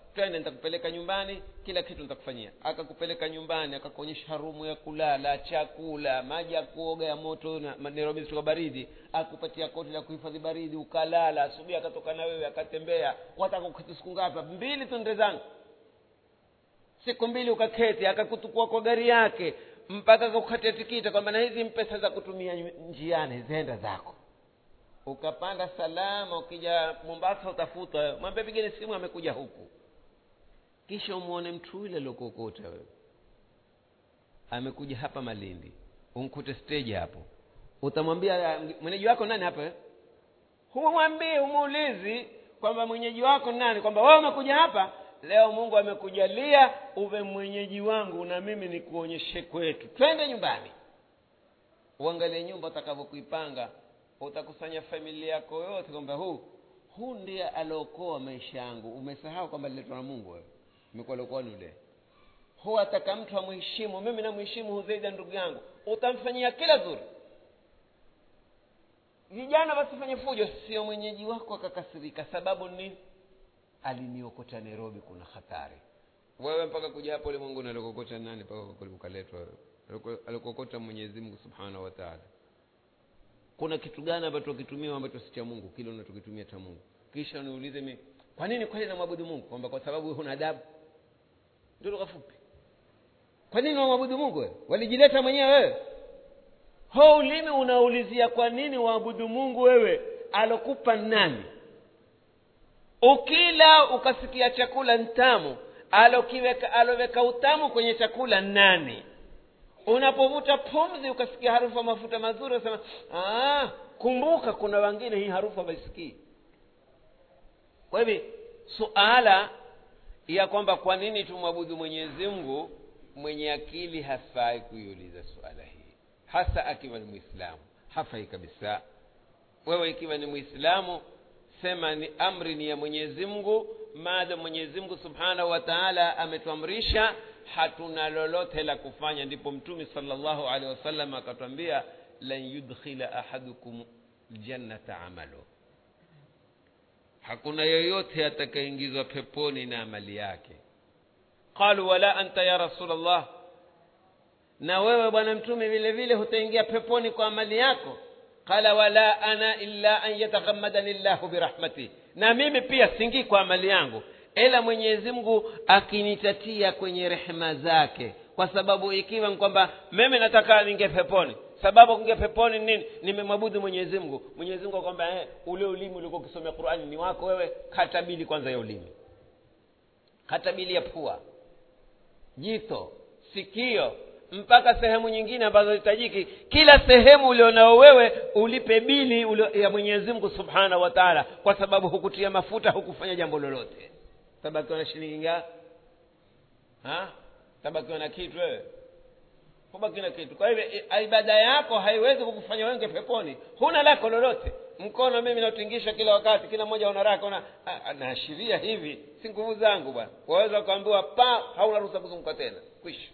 [SPEAKER 1] twende nitakupeleka nyumbani kila kitu nitakufanyia akakupeleka nyumbani akakuonyesha rumu ya kulala chakula maji ya kuoga ya moto na ma- nairobi zitoka baridi akupatia koti la kuhifadhi baridi ukalala asubuhi akatoka na wewe akatembea wataka kuketi siku ngapi mbili tu nde zangu siku mbili ukaketi akakutukua kwa gari yake mpaka akakukatia tikita kwamba na hizi mpesa za kutumia nyu- njiani zenda zako ukapanda salama ukija mombasa utafuta mwambie pigeni simu amekuja huku kisha umwone mtu yule aliokuokota wewe amekuja hapa malindi umkute stage hapo utamwambia "Ah, mwenyeji wako nani hapa eh?" humwambii humuulizi kwamba mwenyeji wako nani kwamba wewe umekuja hapa leo mungu amekujalia uwe mwenyeji wangu na mimi nikuonyeshe kwetu twende nyumbani uangalie nyumba utakavyokuipanga utakusanya familia yako yote kwamba huu huu ndiye aliokoa maisha yangu umesahau kwamba liletwa na mungu wewe imekuwa aliokoa ni ule huu ataka mtu amheshimu mimi namheshimu huu zaidi ya ndugu yangu utamfanyia kila zuri vijana wasifanye fujo sio mwenyeji wako akakasirika sababu ni aliniokota nairobi kuna hatari wewe mpaka kuja hapo ulimwenguni alikokota nani mpaka ukaletwa wewe Aliko- alikokota mwenyezi mungu subhanahu wa taala kuna kitu gani ambacho kitumia ambacho si cha mungu kile unachokitumia cha mungu kisha niulize mi kwa nini kweli namwabudu mungu kwamba kwa sababu wewe huna adabu ndio lugha fupi kwa nini wamwabudu mungu wewe walijileta mwenyewe wewe ho ulimi unaulizia kwa nini waabudu mungu wewe alokupa nani ukila ukasikia chakula ntamu alokiweka aloweka utamu kwenye chakula nani unapovuta pumzi ukasikia harufu ya mafuta mazuri unasema "Ah, kumbuka kuna wengine hii harufu hawaisikii kwa hivi suala ya kwamba kwa nini tumwabudu mwenyezi mungu mwenye akili hafai kuiuliza suala hii hasa akiwa ni mwislamu hafai kabisa wewe ikiwa ni mwislamu sema ni amri ni ya mwenyezi mungu maada mwenyezi mungu subhanahu wa taala ametuamrisha hatuna lolote la kufanya ndipo mtume salllahu alehi wasallam akatwambia lan yudkhila ahadukum ljannata amalu hakuna yoyote atakayeingizwa peponi na amali yake qalu wala anta ya rasul allah na wewe bwana mtume vile vile hutaingia peponi kwa amali yako qala wala ana illa an yataghammadani llahu birahmati na mimi pia singii kwa amali yangu ila mwenyezi mungu akinitatia kwenye rehema zake kwa sababu ikiwa ni kwamba mimi nataka ninge peponi sababu kunge peponi ni nini nimemwabudu mwenyezi mungu mwenyezi mungu akwamba eh, ule ulimi ulikuwa ukisomea qurani ni wako wewe kata bili kwanza ya ulimi kata bili ya pua jito sikio mpaka sehemu nyingine ambazo hitajiki kila sehemu ulionao wewe ulipe bili ulio, ya mwenyezi mungu subhanahu wa taala kwa sababu hukutia mafuta hukufanya jambo lolote tabakiwa na shilingi nga Ha? tabakiwa na kitu wewe hubaki na kitu kwa hivyo i- ibada yako haiwezi kukufanya wenge peponi huna lako lolote mkono mimi nautingisha kila wakati kila mmoja una raka una ah, naashiria hivi si nguvu zangu bwana waweza ukaambiwa pa hauna ruhusa kuzunguka tena kwisha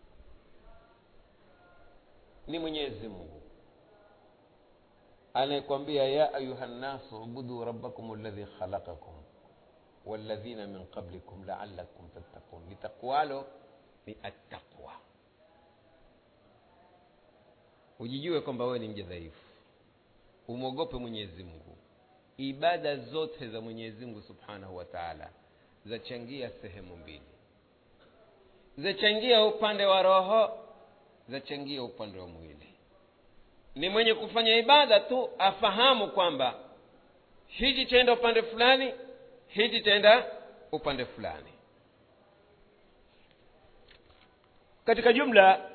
[SPEAKER 1] ni mwenyezi mungu anayekwambia ya ayuha nnasu ubudu rabbakum alladhi khalaqakum walladhina min qablikum laalakum tattaqun litakwalo ni attaqwa ujijue kwamba wewe ni mja dhaifu umwogope mwenyezi mungu ibada zote za mwenyezi mungu subhanahu wa taala zachangia sehemu mbili zachangia upande wa roho zachangia upande wa mwili ni mwenye kufanya ibada tu afahamu kwamba hichi chaenda upande fulani hichi chaenda upande fulani katika jumla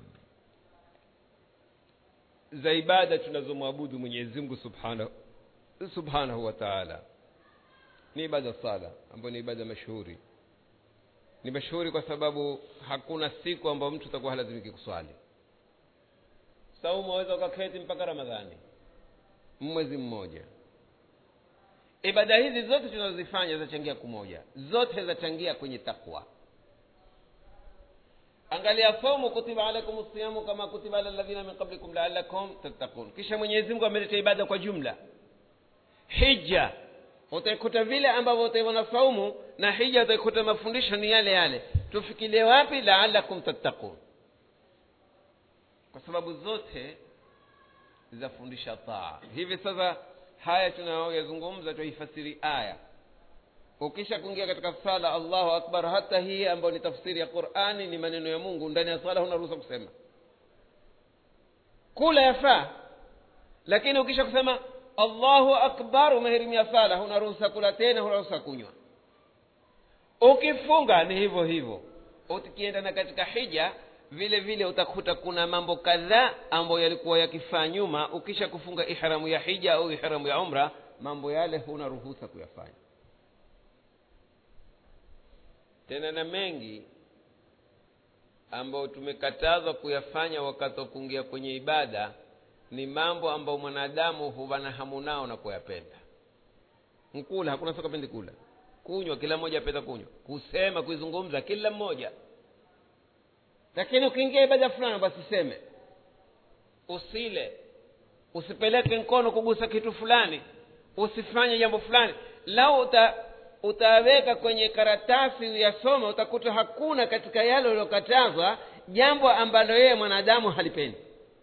[SPEAKER 1] za ibada tunazomwabudu mwenyezi mungu subhanahu, subhanahu wa taala ni ibada sala ambayo ni ibada mashuhuri ni mashuhuri kwa sababu hakuna siku ambayo mtu atakuwa halazimiki kuswali saumu waweza ukaketi mpaka ramadhani mwezi mmoja ibada hizi zote tunazozifanya zachangia kumoja zote zachangia kwenye takwa angalia saumu kutiba alaikum siyamu kama kutiba ala ladhina min qablikum laalakum tattaqun kisha mwenyezi mungu ameleta ibada kwa jumla hija utaikuta vile ambavyo utaiona saumu na hija utaikuta mafundisho ni yale yale tufikirie wapi laalakum tattaqun kwa sababu zote zafundisha taa hivi sasa haya tunayoyazungumza tuifasiri aya ukisha kuingia katika sala allahu akbar hata hii ambayo ni tafsiri ya qurani ni maneno ya mungu ndani ya sala huna ruhusa kusema kula yafaa lakini ukisha kusema allahu akbar umehirimia sala huna ruhusa kula tena huna ruhusa kunywa ukifunga ni hivyo hivyo ukienda na katika hija vile vile utakuta kuna mambo kadhaa ambayo yalikuwa yakifaa nyuma ukisha kufunga ihramu ya hija au ihramu ya umra mambo yale huna ruhusa kuyafanya tena na mengi ambayo tumekatazwa kuyafanya wakati wa kuingia kwenye ibada ni mambo ambayo mwanadamu huwa na hamu nao na kuyapenda nkula hakuna soka pendi kula kunywa kila mmoja apenda kunywa kusema kuizungumza kila mmoja lakini ukiingia ibada fulani basi seme usile usipeleke mkono kugusa kitu fulani usifanye jambo fulani lau uta utaweka kwenye karatasi uyasoma utakuta hakuna katika yale uliokatazwa jambo ambalo yeye mwanadamu halipendi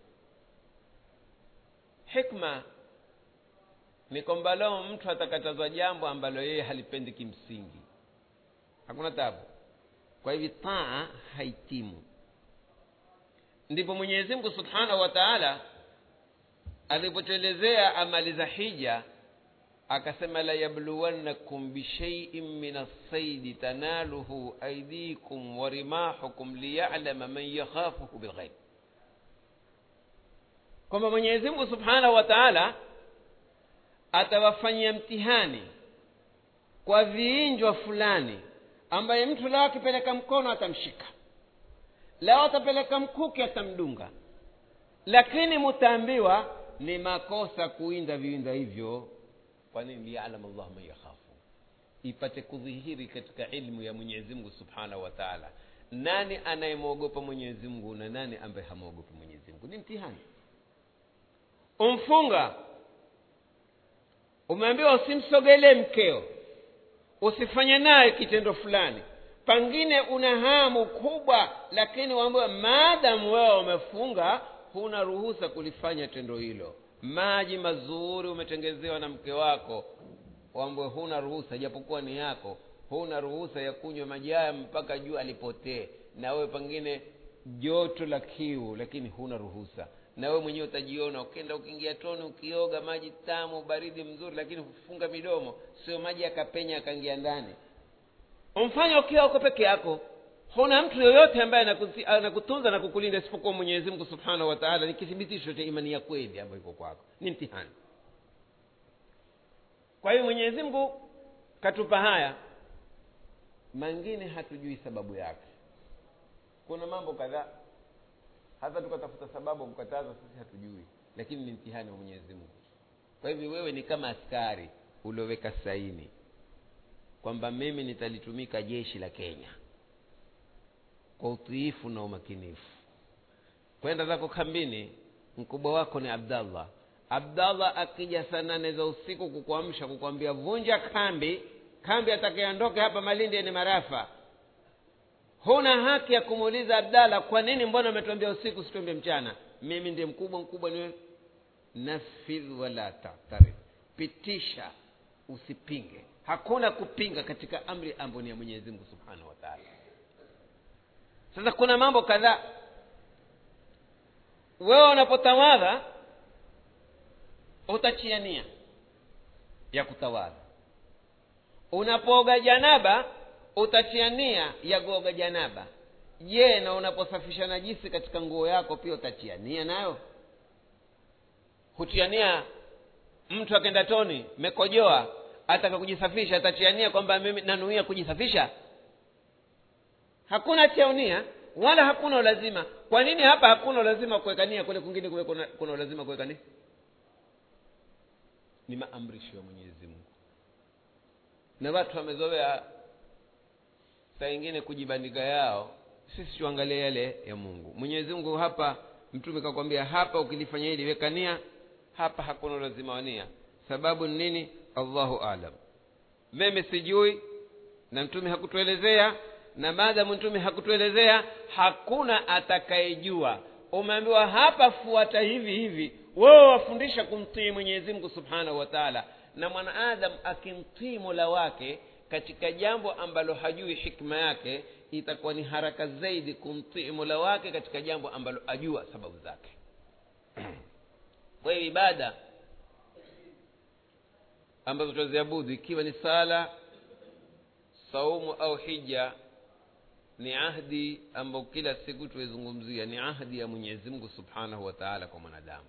[SPEAKER 1] hikma ni kwamba leo mtu atakatazwa jambo ambalo yeye halipendi kimsingi hakuna tabu kwa hivi taa haitimu ndipo mwenyezi mungu subhanahu wa taala alipotuelezea amali za hija akasema layabluwannakum bishaiin min alsaidi tanaluhu aidikum wa rimahukum liyalama man yakhafuhu bilghaib kwamba mwenyezi mungu subhanahu wa taala atawafanyia mtihani kwa viinjwa fulani ambaye mtu lao akipeleka mkono atamshika lao atapeleka mkuki atamdunga lakini mutaambiwa ni makosa kuinda viwinda hivyo kwa nini liyalam llahu man yakhafu ipate kudhihiri katika ilmu ya mwenyezi mungu subhanahu wa taala nani anayemwogopa mwenyezi mungu na nani ambaye hamwogopi mwenyezi mungu ni mtihani umfunga umeambiwa usimsogelee mkeo usifanye naye kitendo fulani pengine una hamu kubwa lakini waambiwa maadamu wewe umefunga huna ruhusa kulifanya tendo hilo maji mazuri umetengezewa na mke wako wambwe huna ruhusa japokuwa ni yako huna ruhusa ya kunywa maji haya mpaka jua alipotee na wewe pengine joto la kiu lakini huna ruhusa na wewe mwenyewe utajiona ukenda ukiingia toni ukioga maji tamu baridi mzuri lakini hufunga midomo sio maji yakapenya akaingia ndani umfanya ukiwa uko peke yako huna mtu yoyote ambaye anakutunza na kukulinda isipokuwa mwenyezi mungu subhanahu wa taala ni kithibitisho cha imani ya kweli ambayo iko kwako ni mtihani kwa hiyo mwenyezi mungu katupa haya mangine hatujui sababu yake kuna mambo kadhaa hata tukatafuta sababu kukataza sisi hatujui lakini ni mtihani wa mwenyezi mungu kwa hivyo wewe ni kama askari ulioweka saini kwamba mimi nitalitumika jeshi la kenya kwa utiifu na umakinifu kwenda zako kambini mkubwa wako ni abdallah abdallah akija saa nane za usiku kukuamsha kukwambia vunja kambi kambi atakayeondoke hapa malindi ni marafa huna haki ya kumuuliza abdallah kwa nini mbona umetuambia usiku situambie mchana mimi ndiye mkubwa mkubwa niwe nafidh wala tatarif pitisha usipinge hakuna kupinga katika amri ambayo ni ya mwenyezi mungu subhanahu wa taala sasa kuna mambo kadhaa wewe unapotawadha utachia nia ya kutawadha unapooga janaba utachia nia ya kuoga janaba je na unaposafisha najisi katika nguo yako pia utachia nia nayo hutia nia mtu akenda toni mekojoa ataka kujisafisha atachia nia kwamba mimi nanuia kujisafisha hakuna chaunia wala hakuna ulazima kwa nini hapa hakuna ulazima kuweka nia kule kwingine kule kuna, kuna ulazima kuweka nia ni maamrisho ya mwenyezi mungu na watu wamezoea saa ingine kujibandika yao sisi tuangalie yale ya mungu mwenyezi mungu hapa mtume kakwambia hapa ukilifanya hili weka nia hapa hakuna ulazima wa nia sababu ni nini allahu alam mimi sijui na mtume hakutuelezea na maadamu mtume hakutuelezea hakuna atakayejua umeambiwa hapa fuata hivi hivi wewe wafundisha kumtii mwenyezi mungu subhanahu wa taala na mwanaadamu akimtii mola wake katika jambo ambalo hajui hikma yake itakuwa ni haraka zaidi kumtii mola wake katika jambo ambalo ajua sababu zake kwa hiyo ibada ambazo tunaziabudu ikiwa ni sala saumu au hija ni ahdi ambayo kila siku tuizungumzia ni ahdi ya mwenyezi mungu subhanahu wa taala kwa mwanadamu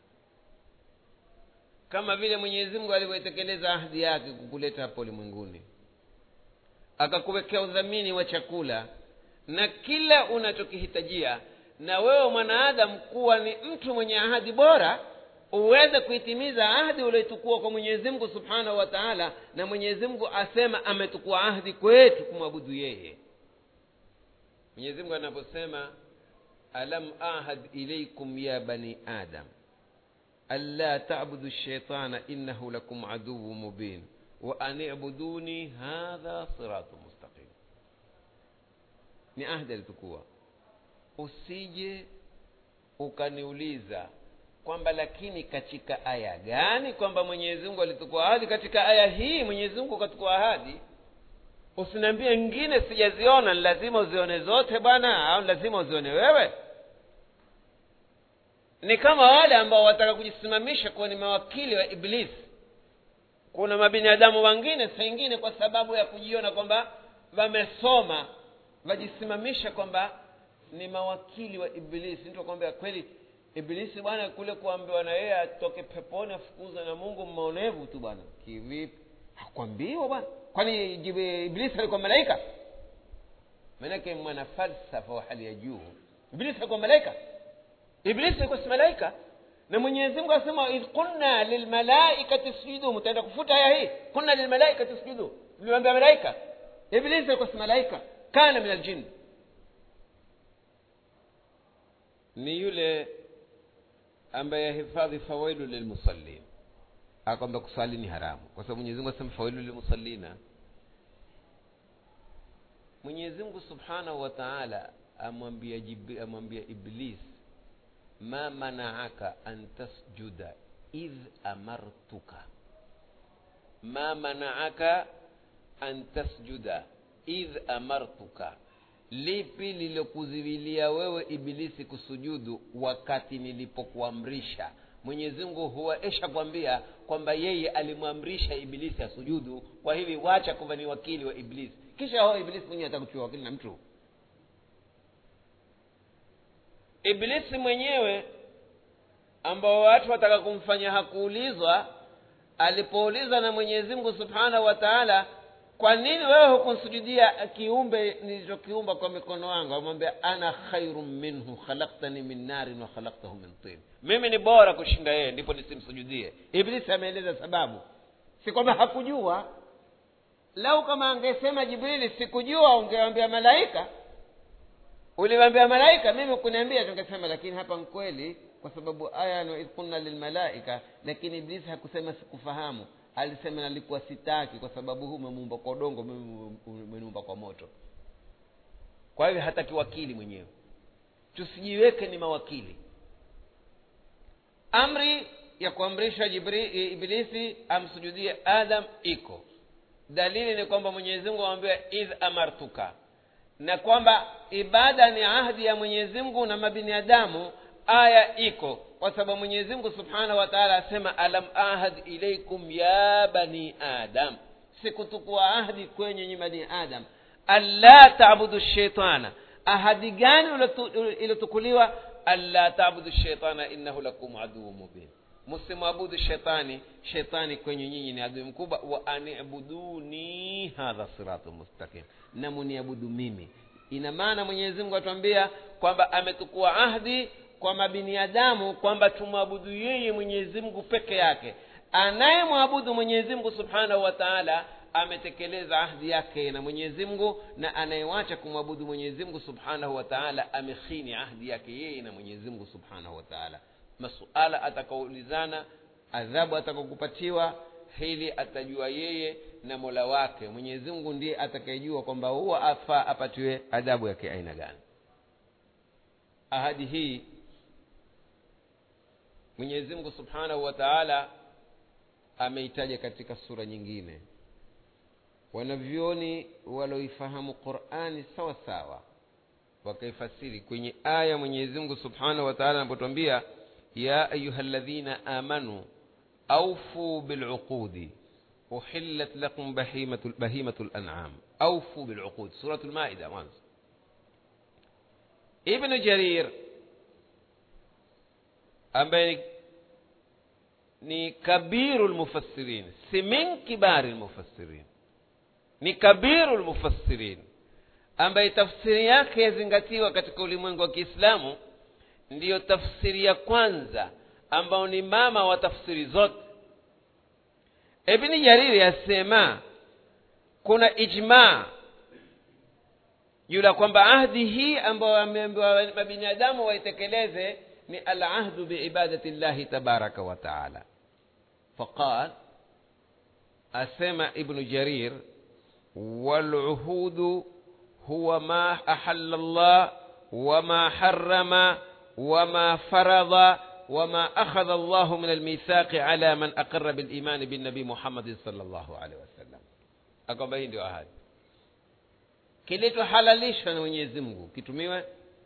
[SPEAKER 1] kama vile mwenyezi mungu alivyoitekeleza ahdi yake kukuleta hapo ulimwenguni akakuwekea udhamini wa chakula na kila unachokihitajia na wewe mwanaadamu kuwa ni mtu mwenye ahadi bora uweze kuitimiza ahdi ulioitukua kwa mwenyezi mungu subhanahu wa taala na mwenyezi mungu asema ametukua ahdi kwetu kumwabudu yeye mwenyezi mungu anaposema alam ahad ilaikum ya bani adam alla tabudu shaitana innahu lakum aduwu mubin wa an ibuduni hadha siratu mustaqim ni ahdi alitukua usije ukaniuliza kwamba lakini katika aya gani kwamba mwenyezi mungu alitukua ahadi katika aya hii mwenyezi mungu katukua ahadi usiniambie ngine sijaziona ni lazima uzione zote bwana au lazima uzione wewe ni kama wale ambao wataka kujisimamisha kuwa ni mawakili wa iblisi kuna mabinadamu wengine saa ingine kwa sababu ya kujiona kwamba wamesoma wajisimamisha kwamba ni mawakili wa iblisi mtu akwambia kweli ibilisi bwana kule kuambiwa na yeye atoke peponi afukuzwe na mungu mmaonevu tu bwana kivipi hakwambiwa bwana kwani ibilisi alikuwa malaika maanake mwana falsafa wa hali ya juu ibilisi alikuwa malaika ibilisi alikuwa si malaika na mwenyezi mungu asema idh qulna lilmalaikati sjudu mtaenda kufuta aya hii qulna lilmalaikati sjudu tuliwambia malaika ibilisi alikuwa si malaika kana min aljini ni yule ambaye hifadhi fawailu lilmusallin akwamba kusali ni haramu kwa sababu mwenyezi mungu asema fawailu lilmusallina mwenyezi mungu subhanahu wa taala amwambia Jib- amwambia iblis ma manaaka an tasjuda idh amartuka ma manaaka an tasjuda idh amartuka lipi lilokuziwilia wewe ibilisi kusujudu wakati nilipokuamrisha mwenyezi mungu huwa esha kwambia kwamba yeye alimwamrisha ibilisi asujudu kwa hivi wacha kwamba ni wakili wa ibilisi kisha ho ibilisi mwenyewe atakuchua wakili na mtu ibilisi mwenyewe ambao watu wataka kumfanya hakuulizwa alipoulizwa na mwenyezi mungu subhanahu wa taala kwa nini wewe hukunsujudia kiumbe nilichokiumba kwa mikono wangu amwambia ana khairun minhu khalaktani min narin wa khalaktahu min tin mimi ni bora kushinda yeye ndipo nisimsujudie iblisi ameeleza sababu si kwamba hakujua lau kama angesema jibrili sikujua ungewambia malaika uliwambia malaika mimi kuniambia tungesema lakini hapa nkweli kwa sababu aya no idh kunna lilmalaika lakini iblisi hakusema sikufahamu alisema nalikuwa sitaki kwa sababu huu umemuumba kwa udongo mimi umeniumba kwa moto kwa hivyo hataki wakili mwenyewe tusijiweke ni mawakili amri ya kuamrisha Jibri, ibilisi amsujudie adam iko dalili ni kwamba mwenyezi mungu amwambia idh amartuka na kwamba ibada ni ahdi ya mwenyezi mungu na mabinadamu aya iko kwa sababu mwenyezi mungu subhanahu wa taala asema alam ahad ilaikum ya bani adam sikutukua ahdi kwenye nyi bani adam alla tabudu shaitana ahadi gani iliyotukuliwa alla tabudu shaitana innahu lakum aduu mubin msimwabudu shetani shetani kwenye nyinyi ni adui mkubwa wa anibuduni hadha siratu mustaqim na muniabudu mimi ina maana mwenyezi mungu atuambia kwamba ametukua ahdi kwa mabiniadamu kwamba tumwabudu yeye mwenyezi mungu peke yake anayemwabudu mwenyezi mungu subhanahu wa taala ametekeleza ahdi yake na mwenyezi mungu na anayewacha kumwabudu mwenyezi mungu subhanahu wa taala amekhini ahdi yake yeye na mwenyezi mungu subhanahu wa taala masuala atakaoulizana adhabu atakaokupatiwa hili atajua yeye na mola wake mwenyezi mungu ndiye atakayejua kwamba huwa afaa apatiwe adhabu ya kiaina gani ahadi hii mwenyezi mungu subhanahu wa taala ameitaja katika sura nyingine wanavyoni waloifahamu qurani sawa sawa wakaifasiri kwenye aya mwenyezi mungu subhanahu wa taala anapotwambia ya ayuha ladhina amanu aufuu biluqudi uhillat lakum bahimatu, bahimatu lanam aufuu biluqud suratu lmaida mwanzo ibnu jarir ambaye ni kabiru lmufassirin si min kibari lmufassirin ni kabiru lmufassirin ambaye tafsiri yake yazingatiwa katika ulimwengu wa kiislamu ndiyo tafsiri ya kwanza ambao ni mama wa tafsiri zote ibni jariri asema kuna ijmaa juu la kwamba ahdi hii ambayo wameambiwa mabinadamu waitekeleze ni alahdu biibadati llahi tabaraka wa taala faqal asema ibnu jarir waluhudu huwa ma ahalla llah wama harama wama faradha وما أخذ الله من الميثاق على من أقر بالإيمان بالنبي محمد صلى الله عليه وسلم akwamba hii ndio ahadi kilichohalalishwa na mwenyezi mungu kitumiwe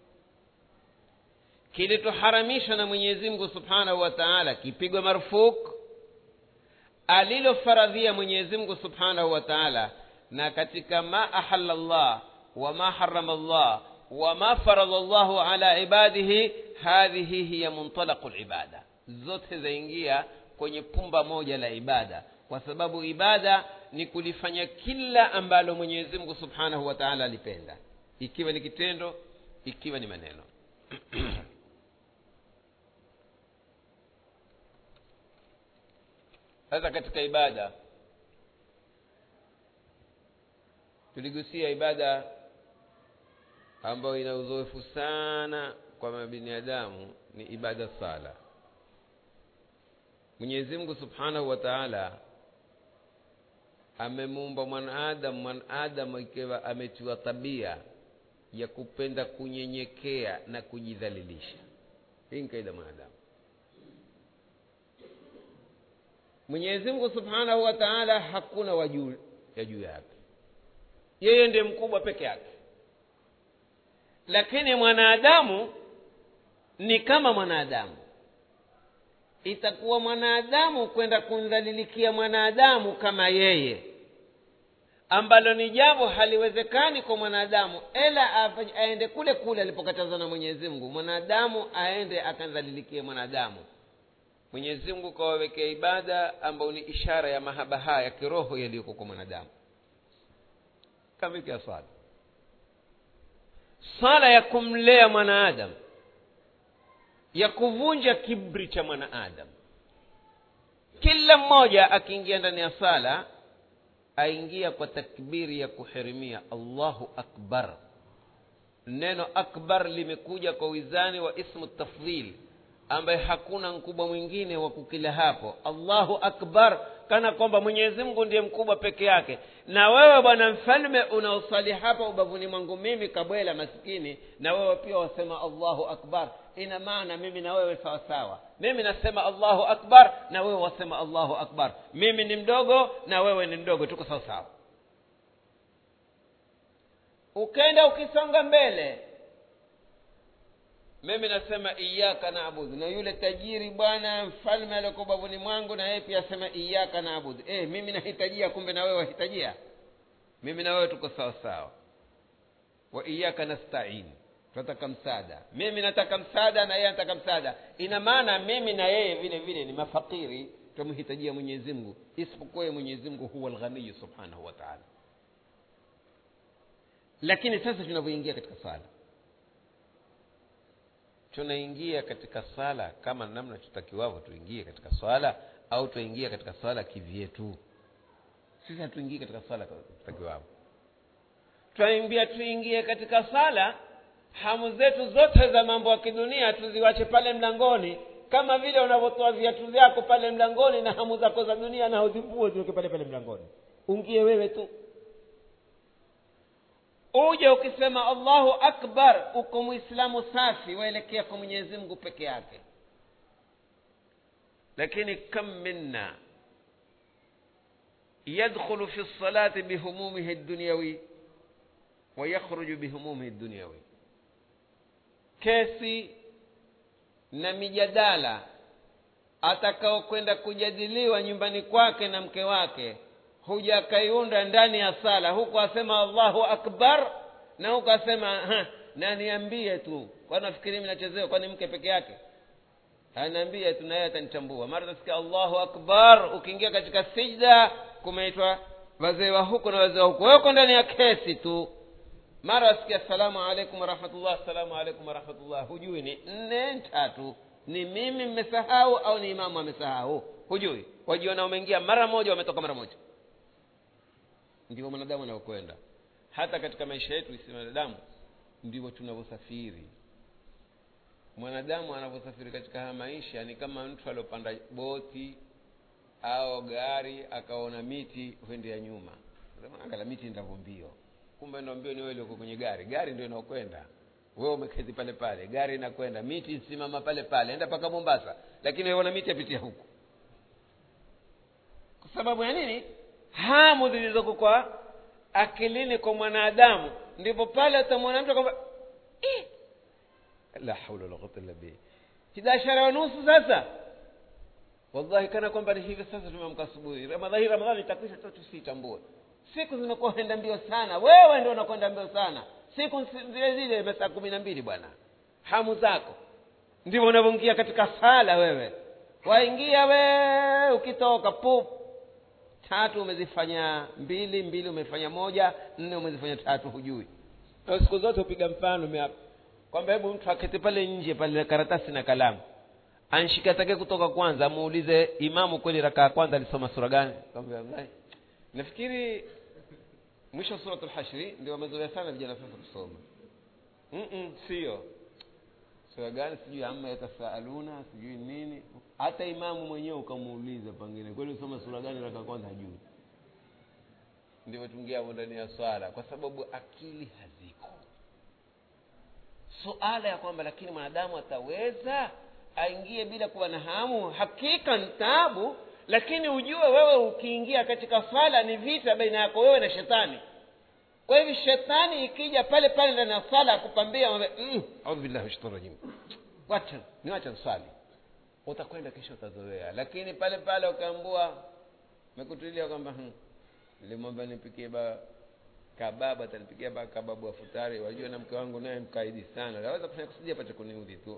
[SPEAKER 1] kilichoharamishwa na mwenyezi mungu subhanahu wa taala kipigwe marufuk alilofaradhia mwenyezi mungu subhanahu wa taala na katika ma ahalla llah wama harama llah wama faradha llahu ala ibadihi hadhihi hiya muntalaqu libada zote zaingia kwenye pumba moja la ibada kwa sababu ibada ni kulifanya kila ambalo mwenyezi mungu subhanahu wa taala alipenda ikiwa ni kitendo ikiwa ni maneno sasa katika ibada tuligusia ibada ambayo ina uzoefu sana kwa mabinadamu ni ibada sala mwenyezi mungu subhanahu wa taala amemuumba mwanadamu mwanadamu ikiwa ametiwa tabia ya kupenda kunyenyekea na kujidhalilisha hii ni kaida mwanadamu mwenyezi mungu subhanahu wa taala hakuna wajuu ya juu yake yeye ndiye mkubwa peke yake lakini mwanadamu ni kama mwanadamu itakuwa mwanadamu kwenda kumdhalilikia mwanadamu kama yeye ambalo ni jambo haliwezekani kwa mwanadamu ela aende kule kule alipokatazwa na mwenyezi mungu mwanadamu aende akandhalilikie mwanadamu mwenyezi mungu kawawekea ibada ambayo ni ishara ya mahaba haya ya kiroho yaliyoko kwa mwanadamu kama hiki ya swala swala ya kumlea mwanaadamu ya kuvunja kibri cha mwanaadamu kila mmoja akiingia ndani ya sala aingia kwa takbiri ya kuhirimia allahu akbar neno akbar limekuja kwa wizani wa ismu tafdhil ambaye hakuna mkubwa mwingine wa kukila hapo allahu akbar kana kwamba mwenyezi mungu ndiye mkubwa peke yake na wewe bwana mfalme unaosali hapa ubavuni mwangu mimi kabwela maskini na wewe pia wasema allahu akbar ina maana mimi na wewe sawa sawa mimi nasema allahu akbar na wewe wasema allahu akbar mimi ni mdogo na wewe ni mdogo tuko sawa sawa ukenda ukisonga mbele mimi nasema iyaka naabudu na yule tajiri bwana mfalme alioko bavuni mwangu na yeye pia asema iyaka naabudu e, mimi nahitajia kumbe na wewe wahitajia mimi na wewe tuko sawa sawa wa iyaka nastain tunataka msaada mimi nataka msaada na yeye anataka msaada ina maana mimi na yeye vile vile ni mafakiri twamhitajia mwenyezi mungu isipokuwa ye mwenyezi mungu huwa lghaniyu subhanahu wa taala lakini sasa tunavyoingia katika sala tunaingia katika sala kama namna tutakiwavyo tuingie katika swala au tuingia katika swala kivyetu sisi hatuingii katika swala tutakiwavyo twaimbia tuingie katika sala hamu zetu zote za mambo ya kidunia tuziwache pale mlangoni kama vile unavyotoa viatu vyako pale mlangoni na hamu zako za dunia na uzivue ziweke pale pale mlangoni ungie wewe tu uje ukisema allahu akbar uko mwislamu safi waelekea kwa mwenyezi mungu peke yake lakini kam minna yadkhulu fi lsalati bihumumihi ddunyawi wayakhruju bihumumihi ddunyawi kesi na mijadala atakaokwenda kujadiliwa nyumbani kwake na mke wake huja akaiunda ndani ya sala huku asema allahu akbar na huku asema na niambie tu kwani nafikiri mi nachezewa kwani mke peke yake anaambia tu naye atanitambua mara utasikia allahu akbar ukiingia katika sijda kumeitwa wazee wa huku na wazee wa huku wewe uko ndani ya kesi tu mara wasikia assalamu alaikum warahmatullah assalamu alaikum warahmatullah hujui ni nne tatu ni mimi mmesahau au ni imamu amesahau hujui wajiona umeingia mara moja wametoka mara moja ndivyo mwanadamu anavyokwenda hata katika maisha yetu isi wanadamu ndivyo tunavyosafiri mwanadamu anavyosafiri katika haya maisha ni kama mtu aliopanda boti au gari akaona miti huendea nyuma angala miti ndavyo mbio kumbe ndo mbio ni wewe uko kwenye gari gari ndio inaokwenda wewe umeketi pale pale gari inakwenda miti simama pale pale enda mpaka mombasa lakini wewe miti apitia huku kwa sababu ya nini hamu zilizoko kwa akilini kwa mwanadamu ndipo pale atamwona mtu kwamba la haula wala quwwata illa billah hidashara wa nusu sasa wallahi kana kwamba ni hivi sasa tumeamka asubuhi ramadhani ramadhani itakwisha tu tusitambue siku zimekuwa enda mbio sana wewe ndio unakwenda mbio sana siku zile zile masaa kumi na mbili bwana hamu zako ndivyo unavyoingia katika sala wewe waingia we ukitoka pup tatu umezifanya mbili mbili umefanya moja nne umezifanya tatu hujui na siku zote hupiga mfano miapa kwamba hebu mtu aketi pale nje pale karatasi na kalamu anshika take kutoka kwanza amuulize imamu kweli rakaa ya kwanza alisoma sura gani wallahi nafikiri mwisho wa suratul hashri ndio wamezoea sana vijana sasa kusoma Mm-mm, sio sura gani sijui ama yatasaaluna sijui nini hata imamu mwenyewe ukamuuliza pengine kweli usoma sura gani raka kwanza hajui ndivyo tuingia hapo ndani ya swala kwa sababu akili haziko suala ya kwamba lakini mwanadamu ataweza aingie bila kuwa na hamu hakika ni taabu lakini ujue wewe ukiingia katika swala ni vita baina yako wewe na shetani kwa hivyo shetani ikija pale pale ndani ya swala akupambia mm, audhu billahi min shaitani rajim wacha niwacha nswali utakwenda kesho utazoea lakini pale pale ukaambua mekutulia kwamba hmm, nilimwamba nipikie ba kababu atanipikia ba kababu wa futari wajua na mke wangu naye mkaidi sana naweza kufanya kusudi apate kuniudhi tu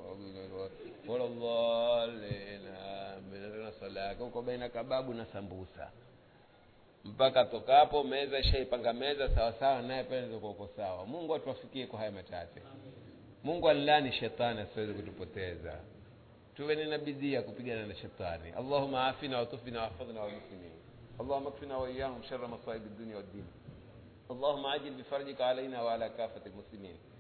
[SPEAKER 1] walalena swala yake uko baina kababu na sambusa mpaka tokapo meza ishaipanga meza sawasawa naye pale uko sawa mungu atuwafikie kwa haya machache mungu alilani shetani asiweze kutupoteza tuwe nina bidii ya kupigana na shetani allahuma afina watufina wahfadhna walmuslimin اللهم اكفنا واياهم شر مصائب الدنيا والدين اللهم عجل بفرجك علينا وعلى كافه المسلمين